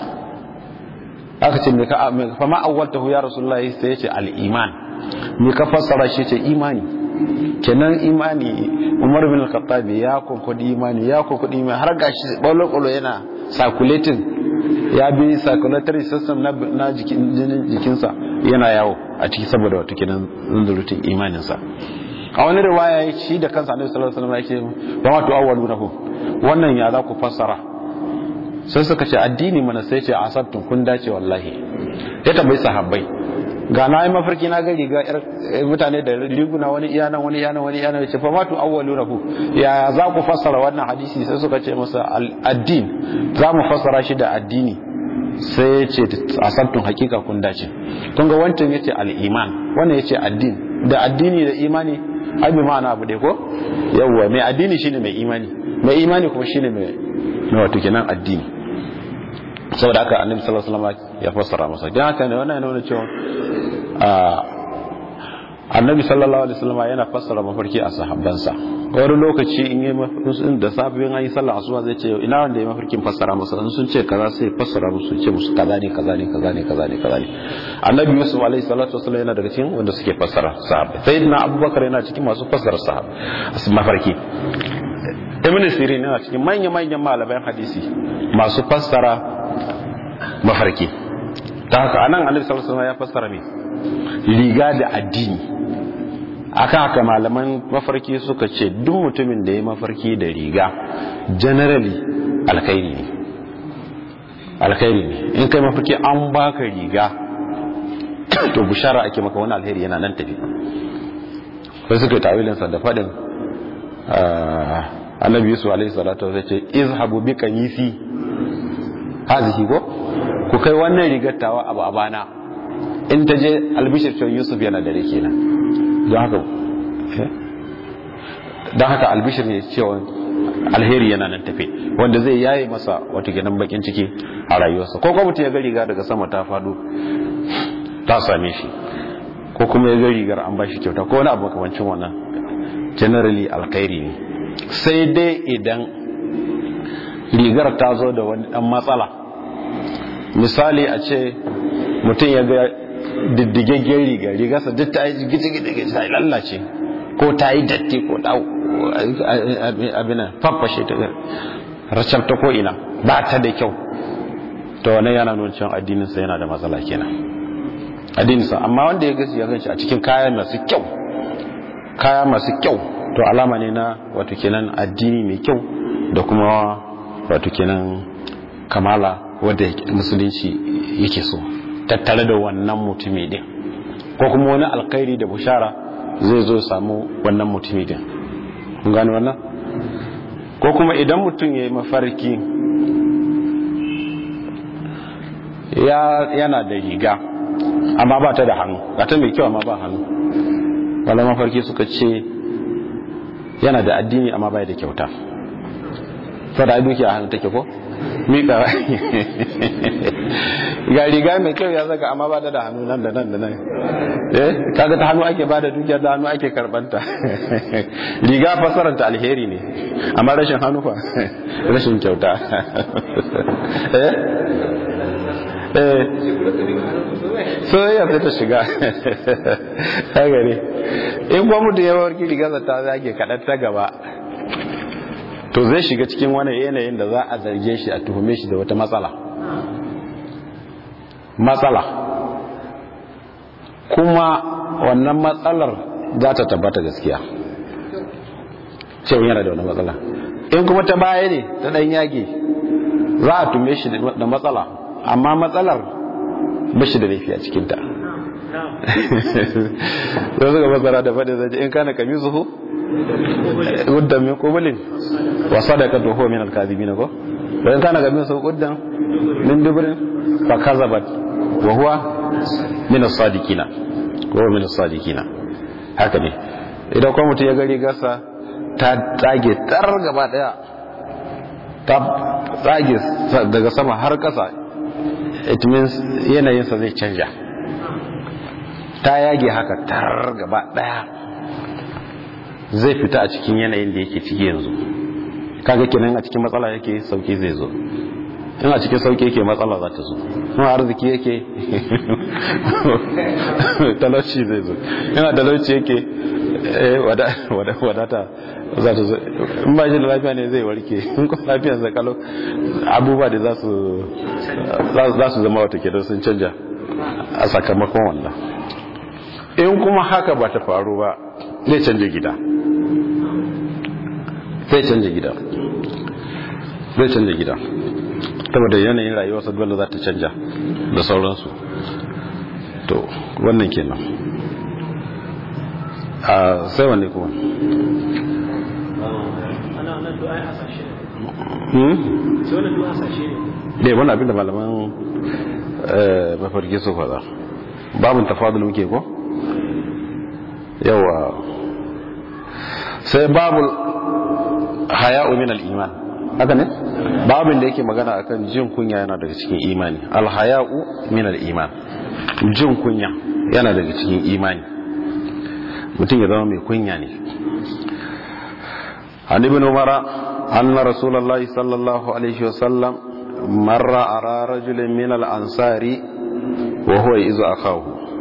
aka ce me ka fa ma awwaltahu ya rasulullahi sai ya ce al-iman me ka fassara shi ce imani kenan imani umar bin al-khattab ya konkodi imani ya konkodi imani har gashi bolo yana circulating ya bi circulatory system na, na jikin jikinsa yana yawo a ciki saboda wato kenan zunzurutun imaninsa a wani riwaya shi da kansa annabi sallallahu alaihi wasallam yake ba ma tu'awwalunahu wannan ya za ku fassara sai suka ce addini mana sai ce asabtun kun dace wallahi ya tambayi sahabbai ga na yi mafarki na gari ga mutane da riguna wani iyanan wani iyanan wani iyanan ya ce fa matu awwalu rahu ya za ku fassara wannan hadisi sai suka ce masa addin za mu fassara shi da addini sai ya ce asabtun hakika kun dace kun ga wancan yace al-iman wannan yace addin da addini da imani ai bi ma'ana abu dai ko yawwa mai addini shine mai imani mai imani kuma shine mai wato kenan addini saboda haka annabi sallallahu alaihi wasallam ya fassara masa dan haka ne wannan yana nuna cewa a annabi sallallahu alaihi wasallam yana fassara mafarki a sahabbansa wani lokaci in yi mafarkin da safiyar an yi sallah asuba zai ce ina wanda ya mafarkin fassara musu in sun ce kaza sai fassara musu ce musu kaza ne kaza ne kaza ne kaza ne kaza ne annabi yusuf alaihi salatu wasallam yana daga cikin wanda suke fassara sahabbai sayyidina abubakar yana cikin masu fassara sahab mafarki ibn sirin yana cikin manya manyan malaman hadisi masu fassara mafarki ta haka anan annabi sallallahu alaihi wasallam ya fassara me riga da addini akan haka malaman mafarki suka ce duk mutumin da ya mafarki da riga generally alkhairi ne alkhairi ne in kai mafarki an baka riga to bushara ake maka wani alheri yana nan tafi sai suka yi tawilinsa da faɗin annabi yusuf alaihi salatu zai ce izhabu bi kamisi hazihi ko ku kai wannan rigar tawa abu abana in ta je albishir cewa yusuf yana dare kenan don haka don haka albishir ne cewa alheri yana nan tafe wanda zai yaye masa wata gidan bakin ciki a rayuwarsa ko kuma mutum ya ga riga daga sama ta fado ta same shi ko kuma ya ga rigar an bashi kyauta ko wani abu makamancin wannan generally alkhairi ne sai dai idan rigar ta zo da wani dan matsala misali a ce mutum ya ga diddigaggen riga rigarsa duk ta yi gidi-gidi ta yi lallace ko ta yi datti ko ta abinan faffashe ta racab ta ko'ina ba ta da kyau ta wane yana nuna cewa addininsa yana da matsala kenan addininsa amma wanda ya gasi ya ganci a cikin kaya masu kyau kaya masu kyau to alama ne na wato kenan addini mai kyau da kuma wato kenan kamala wadda musulunci yake so tattare da wannan mutumi din ko kuma wani alkhairi da bushara zai zo samu wannan mutumi din kun gane wannan ko kuma idan mutum ya yi mafarki yana da riga amma ba ta da hannu ba ta mai kyau amma ba hannu wala mafarki suka ce yana da addini amma bai da kyauta fada ai dukiya a hannu take ko mika ga riga mai kyau ya saka amma ba da hannu nan da nan da nan eh kaga ta hannu ake ba da dukiya da hannu ake karbanta riga fasaranta alheri ne amma rashin hannu fa rashin kyauta eh eh soyayya sai ta shiga haka ne in kuma mutum ya warki rigarsa ta zage kaɗan ta gaba to zai shiga cikin wani yanayin da za a zarge shi a tuhume shi da wata matsala matsala kuma wannan matsalar za ta tabbata gaskiya cewa yana da wani matsala in kuma ta baya ne ta ɗan yage za a tume shi da matsala amma matsalar ba shi da laifi a cikinta sai suka masara da faɗin zai in kana kami zuhu guddan min kubulin wa sadaka to huwa min al-kadhibin ko wa in kana kami zuhu guddan min dubrin fa kazabat wa huwa min as-sadiqina ko min as-sadiqina haka ne idan kuma mutum ya gari gasa ta tsage tar gaba daya ta tsage daga sama har kasa it means yanayinsa zai canja ta yage haka tar gaba daya zai fita a cikin yanayin da yake ciki yanzu kaga kenan a cikin matsala yake sauki zai zo in a cikin sauki yake matsala za ta zo in arziki yake talauci zai zo in a talauci yake wadata za ta zo in ba shi da lafiya ne zai warke in kuma lafiyar zakalo abubuwa da za su zama wata kenan sun canja a sakamakon wannan in kuma haka ba ta faru ba zai canja gida zai canja gida zai canja gida saboda yanayin rayuwarsa dole za ta canja da sauransu to wannan kenan a sai wanne kuma ne wani abinda malaman mafarki su faɗa babin tafadul muke ko yawa sai babul haya'u min al-iman haka ne babin da yake magana akan jin kunya yana daga cikin imani al-haya'u min al-iman jin kunya yana daga cikin imani mutum ya zama mai kunya ne an ibn umara anna rasulullahi sallallahu alaihi wasallam marra ara rajulin min al-ansari wa huwa izu akahu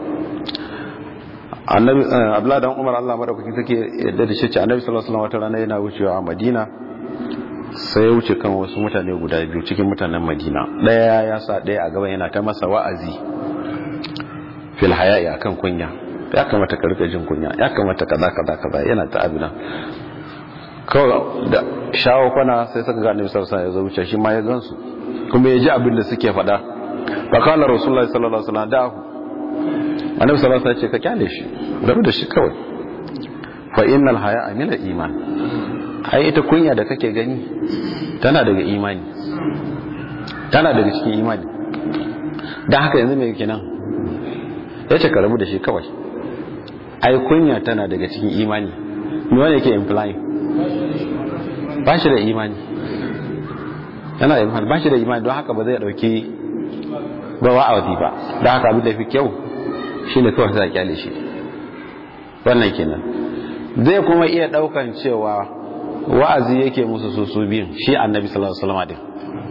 annabi abdullahi dan umar Allah madaukakin take yadda da shi ce annabi sallallahu alaihi wasallam wata rana yana wucewa a madina sai ya wuce kan wasu mutane guda biyu cikin mutanen madina daya ya sa daya a gaban yana ta masa wa'azi fil haya'i akan kunya ya kamata ka rika jin kunya ya kamata kaza kaza kaza yana ta abina kawai da shawo kwana sai suka ga annabi sallallahu alaihi wasallam ya zo wuce shi ma ya gansu kuma ya ji abin da suke faɗa fa kana rasulullahi sallallahu alaihi wasallam da'ahu annabi sallallahu alaihi wasallam ya ce ka kyale shi rabu da shi kawai fa innal haya'a min al-iman ai ita kunya da kake gani tana daga imani tana daga cikin imani dan haka yanzu me kenan ya ce ka rabu da shi kawai ai kunya tana daga cikin imani me wanda yake implying ba shi da imani yana da imani ba shi da imani don haka ba zai dauki ba wa'azi ba don haka abin da fi kyau shine kawai sai a kyale shi wannan kenan zai kuma iya daukan cewa wa'azi yake musu su su biyun shi annabi sallallahu alaihi wasallam din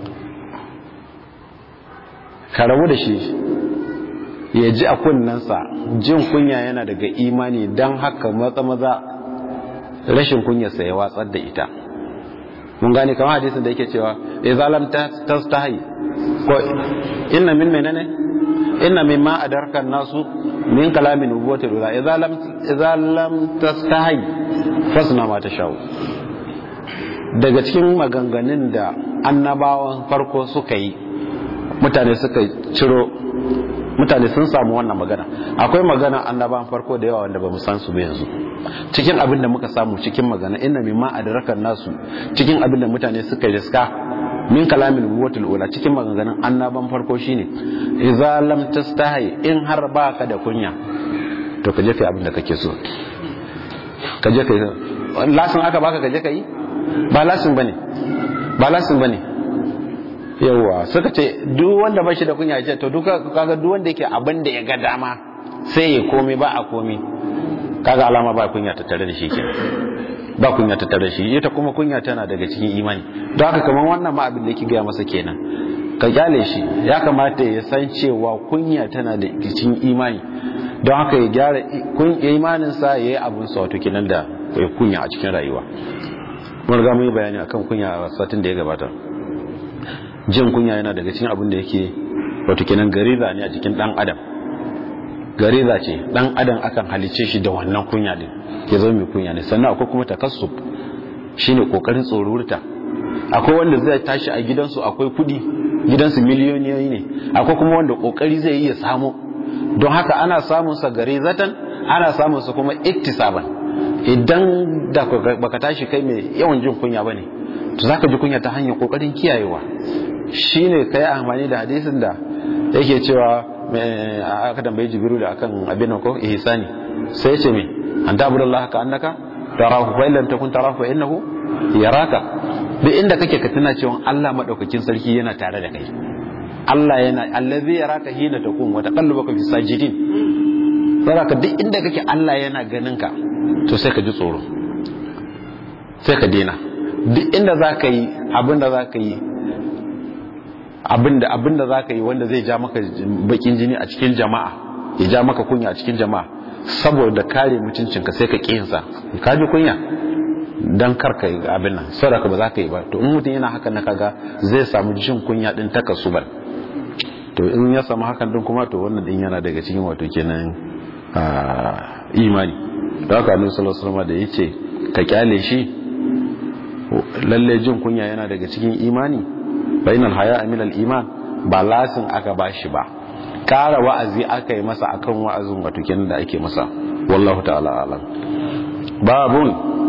ka rabu da shi ya ji a kunnensa jin kunya yana daga imani don haka matsa maza rashin kunyarsa ya watsar da ita mun gane kamar hadisin da yake cewa idza lam tastahi ko inna min menene inna mimma adarka nasu min kalamin nubuwati rula idza lam idza lam tastahi fasna ma tashau daga cikin maganganun da annabawan farko suka yi mutane suka ciro mutane sun samu wannan magana akwai magana annabawan farko da yawa wanda ba mu san su ba yanzu cikin abin da muka samu cikin magana inna mimma adrakan nasu cikin abin da mutane suka riska min kalamin nubuwatul ula cikin maganganun annaban farko shine idza lam tastahi in har baka da kunya to ka je kai abin da kake so ka je kai lasin aka baka ka je kai ba lasin bane ba lasin bane yawa suka ce duk wanda ba shi da kunya ce to duka kaga duk wanda yake abin da ya ga dama sai ya komai ba a komai kaga alama ba kunya ta tare da shi kenan ba kunya ta tare da shi ita kuma kunya tana daga cikin imani don haka kamar wannan ma abin da yake gaya masa kenan ka kyale shi ya kamata ya san cewa kunya tana da cikin imani don haka ya gyara imaninsa ya yi abin sa wato kenan da ya kunya a cikin rayuwa mun riga mun yi bayani akan kunya a satin da ya gabata jin kunya yana daga cikin abin da yake wato kenan gariza ne a cikin dan adam gariza ce dan adam akan halice shi da wannan kunya din ya zama mai kunya ne sannan akwai kuma takassub shine kokarin tsorurta akwai wanda zai tashi a gidansu akwai kudi gidansu miliyoniyoyi ne akwai kuma wanda kokari zai yi ya samu don haka ana samun sa garizatan ana samun sa kuma iktisaban idan da baka tashi kai mai yawan jin kunya bane to zaka ji kunya ta hanyar kokarin kiyayewa shine kai amfani da hadisin da yake cewa aka tambayi jibiru da akan abin ko ihsani sai ce me an ta'budu Allah ka annaka tarahu fa illam takun tarahu fa innahu yaraka duk inda kake ka tuna cewa Allah madaukakin sarki yana tare da kai Allah yana allazi yaraka hina takun wa taqallubaka fi sajidin saraka duk inda kake Allah yana ganin ka to sai ka ji tsoro sai ka dena duk inda zaka yi abin da zaka yi abinda abinda zaka yi wanda zai ja maka bakin jini a cikin jama'a ya ja maka kunya a cikin jama'a saboda kare mutuncinka sai ka kiyinsa ka ji kunya dan karka yi abin nan saboda ba za ka yi ba to in mutum yana hakan na kaga zai samu jin kunya din takasubar to in ya samu hakan din kuma to wannan din yana daga cikin wato kenan imani da haka annabi sallallahu alaihi wasallam da yace ka kyale shi lalle jin kunya yana daga cikin imani bainal haya min al iman ba lasin aka bashi ba kara wa'azi aka yi masa akan wa'azin wato kenan da ake masa wallahu ta'ala alam babun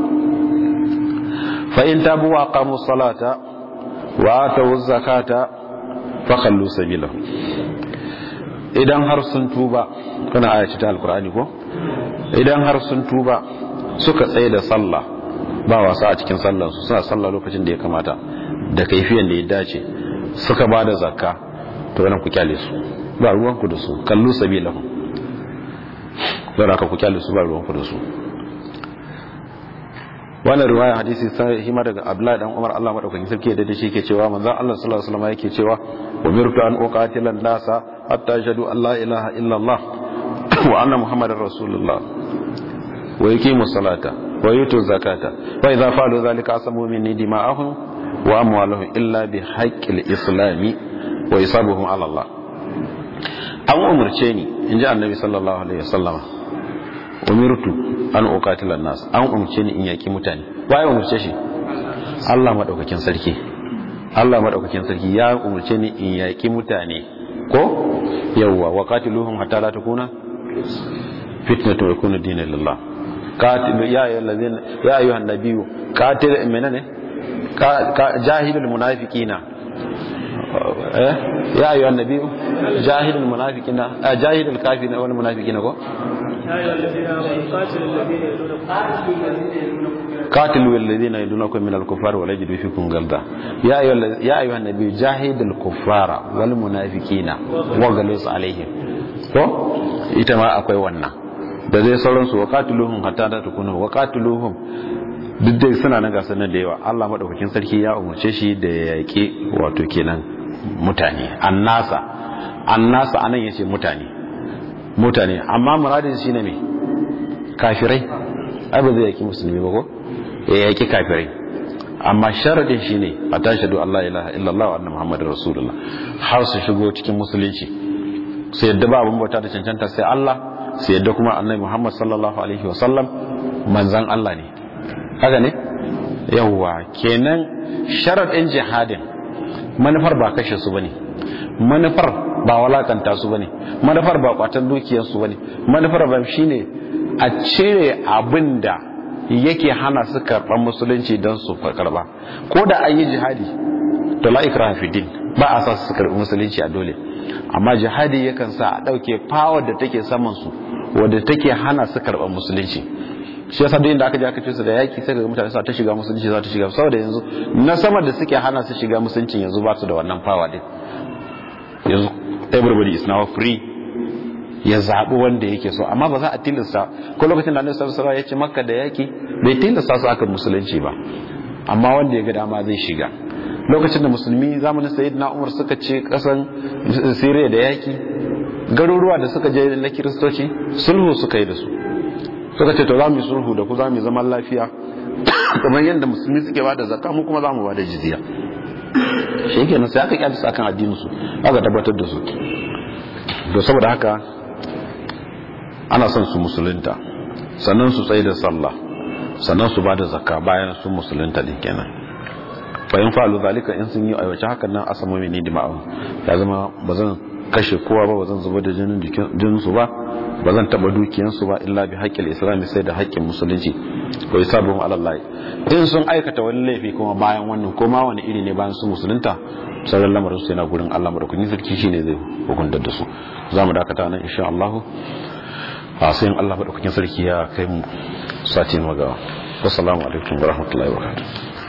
fa in tabu wa qamu salata wa atu zakata fa khallu sabilahu idan har sun tuba kana ayaci ta alqur'ani ko idan har sun tuba suka tsaye da sallah ba wasa a cikin sallar su suna sallah lokacin da ya kamata da kaifiyan da ya dace suka ba da zakka to wannan ku kyale su ba ruwanku da su kallu sabilahu don haka ku kyale su ba ruwan ku da su wannan riwaya hadisi sai hima daga Abdullahi dan Umar Allah madaukakin sarki da shi yake cewa manzon Allah sallallahu alaihi wasallam yake cewa umirtu an uqatila an-nasa hatta yashhadu an la ilaha illa Allah wa anna muhammadar rasulullah wa yuqimu salata wa yutu zakata wa idza fa'alu dhalika asamu minni dima'ahum wa amwaluhum illa bi haqqil islami wa isabuhum ala Allah an umurce ni inji annabi sallallahu alaihi wasallama umirtu an uqatila nas an umurce ni in yaki mutane waye umurce shi Allah madaukakin sarki Allah madaukakin sarki ya umurce ni in yaki mutane ko yawwa wa qatiluhum hatta la takuna fitnatu yakuna dinan lillah qatil ya ayyuhallazina ya ayyuhan nabiyyu qatil menene jahilul munafiqina eh ya ayyuhan nabiyyu jahilul munafiqina jahilul kafirina wal munafiqina ko قاتلوا الذين يدونكم من الكفار ولا يجدوا فيكم غلظة يا أيها يا أيها النبي جاهد الكفار والمنافقين وغلظ عليهم to ita ma akwai wannan da zai sauransu wa qatiluhum hatta ta tukuna wa qatiluhum duk dai suna nan gasar nan da yawa Allah madaukakin sarki ya umarce shi da ya yaƙi wato kenan mutane annasa annasa anan yace mutane mutane amma muradin shi ne me kafirai ai ba zai yaki musulmi ba ko ya yaki kafirai amma sharadin shi ne a tashadu Allah ilaha illallah wa anna muhammadar rasulullah har su shigo cikin musulunci sai yadda ba abin bauta da cancanta sai Allah sai yadda kuma annabi muhammad sallallahu alaihi wa sallam manzan Allah ne haka ne yawwa kenan sharadin jihadin manufar ba kashe su bane manufar ba walakanta su bane manufar ba kwatan dukiyar su bane manufar ba shine a cire abin da yake hana su karɓar musulunci don su karɓa ko da an yi jihadi to la ikraha fi din ba a sa su karɓi musulunci a dole amma jihadi yakan sa a ɗauke power da take saman su wadda take hana su karɓar musulunci shi yasa duk inda aka je aka ce su da yaki sai ga mutane sa ta shiga musulunci za ta shiga saboda yanzu na sama da suke hana su shiga musulunci yanzu ba su da wannan power din yanzu everybody is now free ya zaɓi wanda yake so amma ba za a tilasta ko lokacin da annabi sallallahu alaihi ya ce makka da yaki bai tilasta su aka musulunci ba amma wanda ya ga dama zai shiga lokacin da musulmi zamanin sayyidina umar suka ce kasan siriya da yaki garuruwa da suka je na kiristoci sulhu suka yi da su suka ce to za mu yi sulhu da ku za mu yi zaman lafiya kamar yadda musulmi suke ba da zakka mu kuma za mu ba da jizya shi kenan sai aka kyalisa akan addinin su aka tabbatar da su to saboda haka ana son su musulunta sannan su tsaye da sallah sannan su ba da zakka bayan sun musulunta din kenan fa in fa'alu zalika in sun yi aiwace hakan nan asama mini dima'u ya zama bazan kashe kowa ba bazan zubar da jinin jinin su ba bazan taba dukiyan su ba illa bi haqqil islam sai da haƙƙin musulunci ko isabuhum ala allah in sun aikata wani laifi kuma bayan wannan ko ma wani iri ne bayan sun musulunta sauran lamarin su yana gurin Allah madaukakin sarki shine zai hukuntar da su zamu dakata nan insha Allah a sai Allah madaukakin sarki ya kai mu sati magawa wassalamu alaikum warahmatullahi wabarakatuh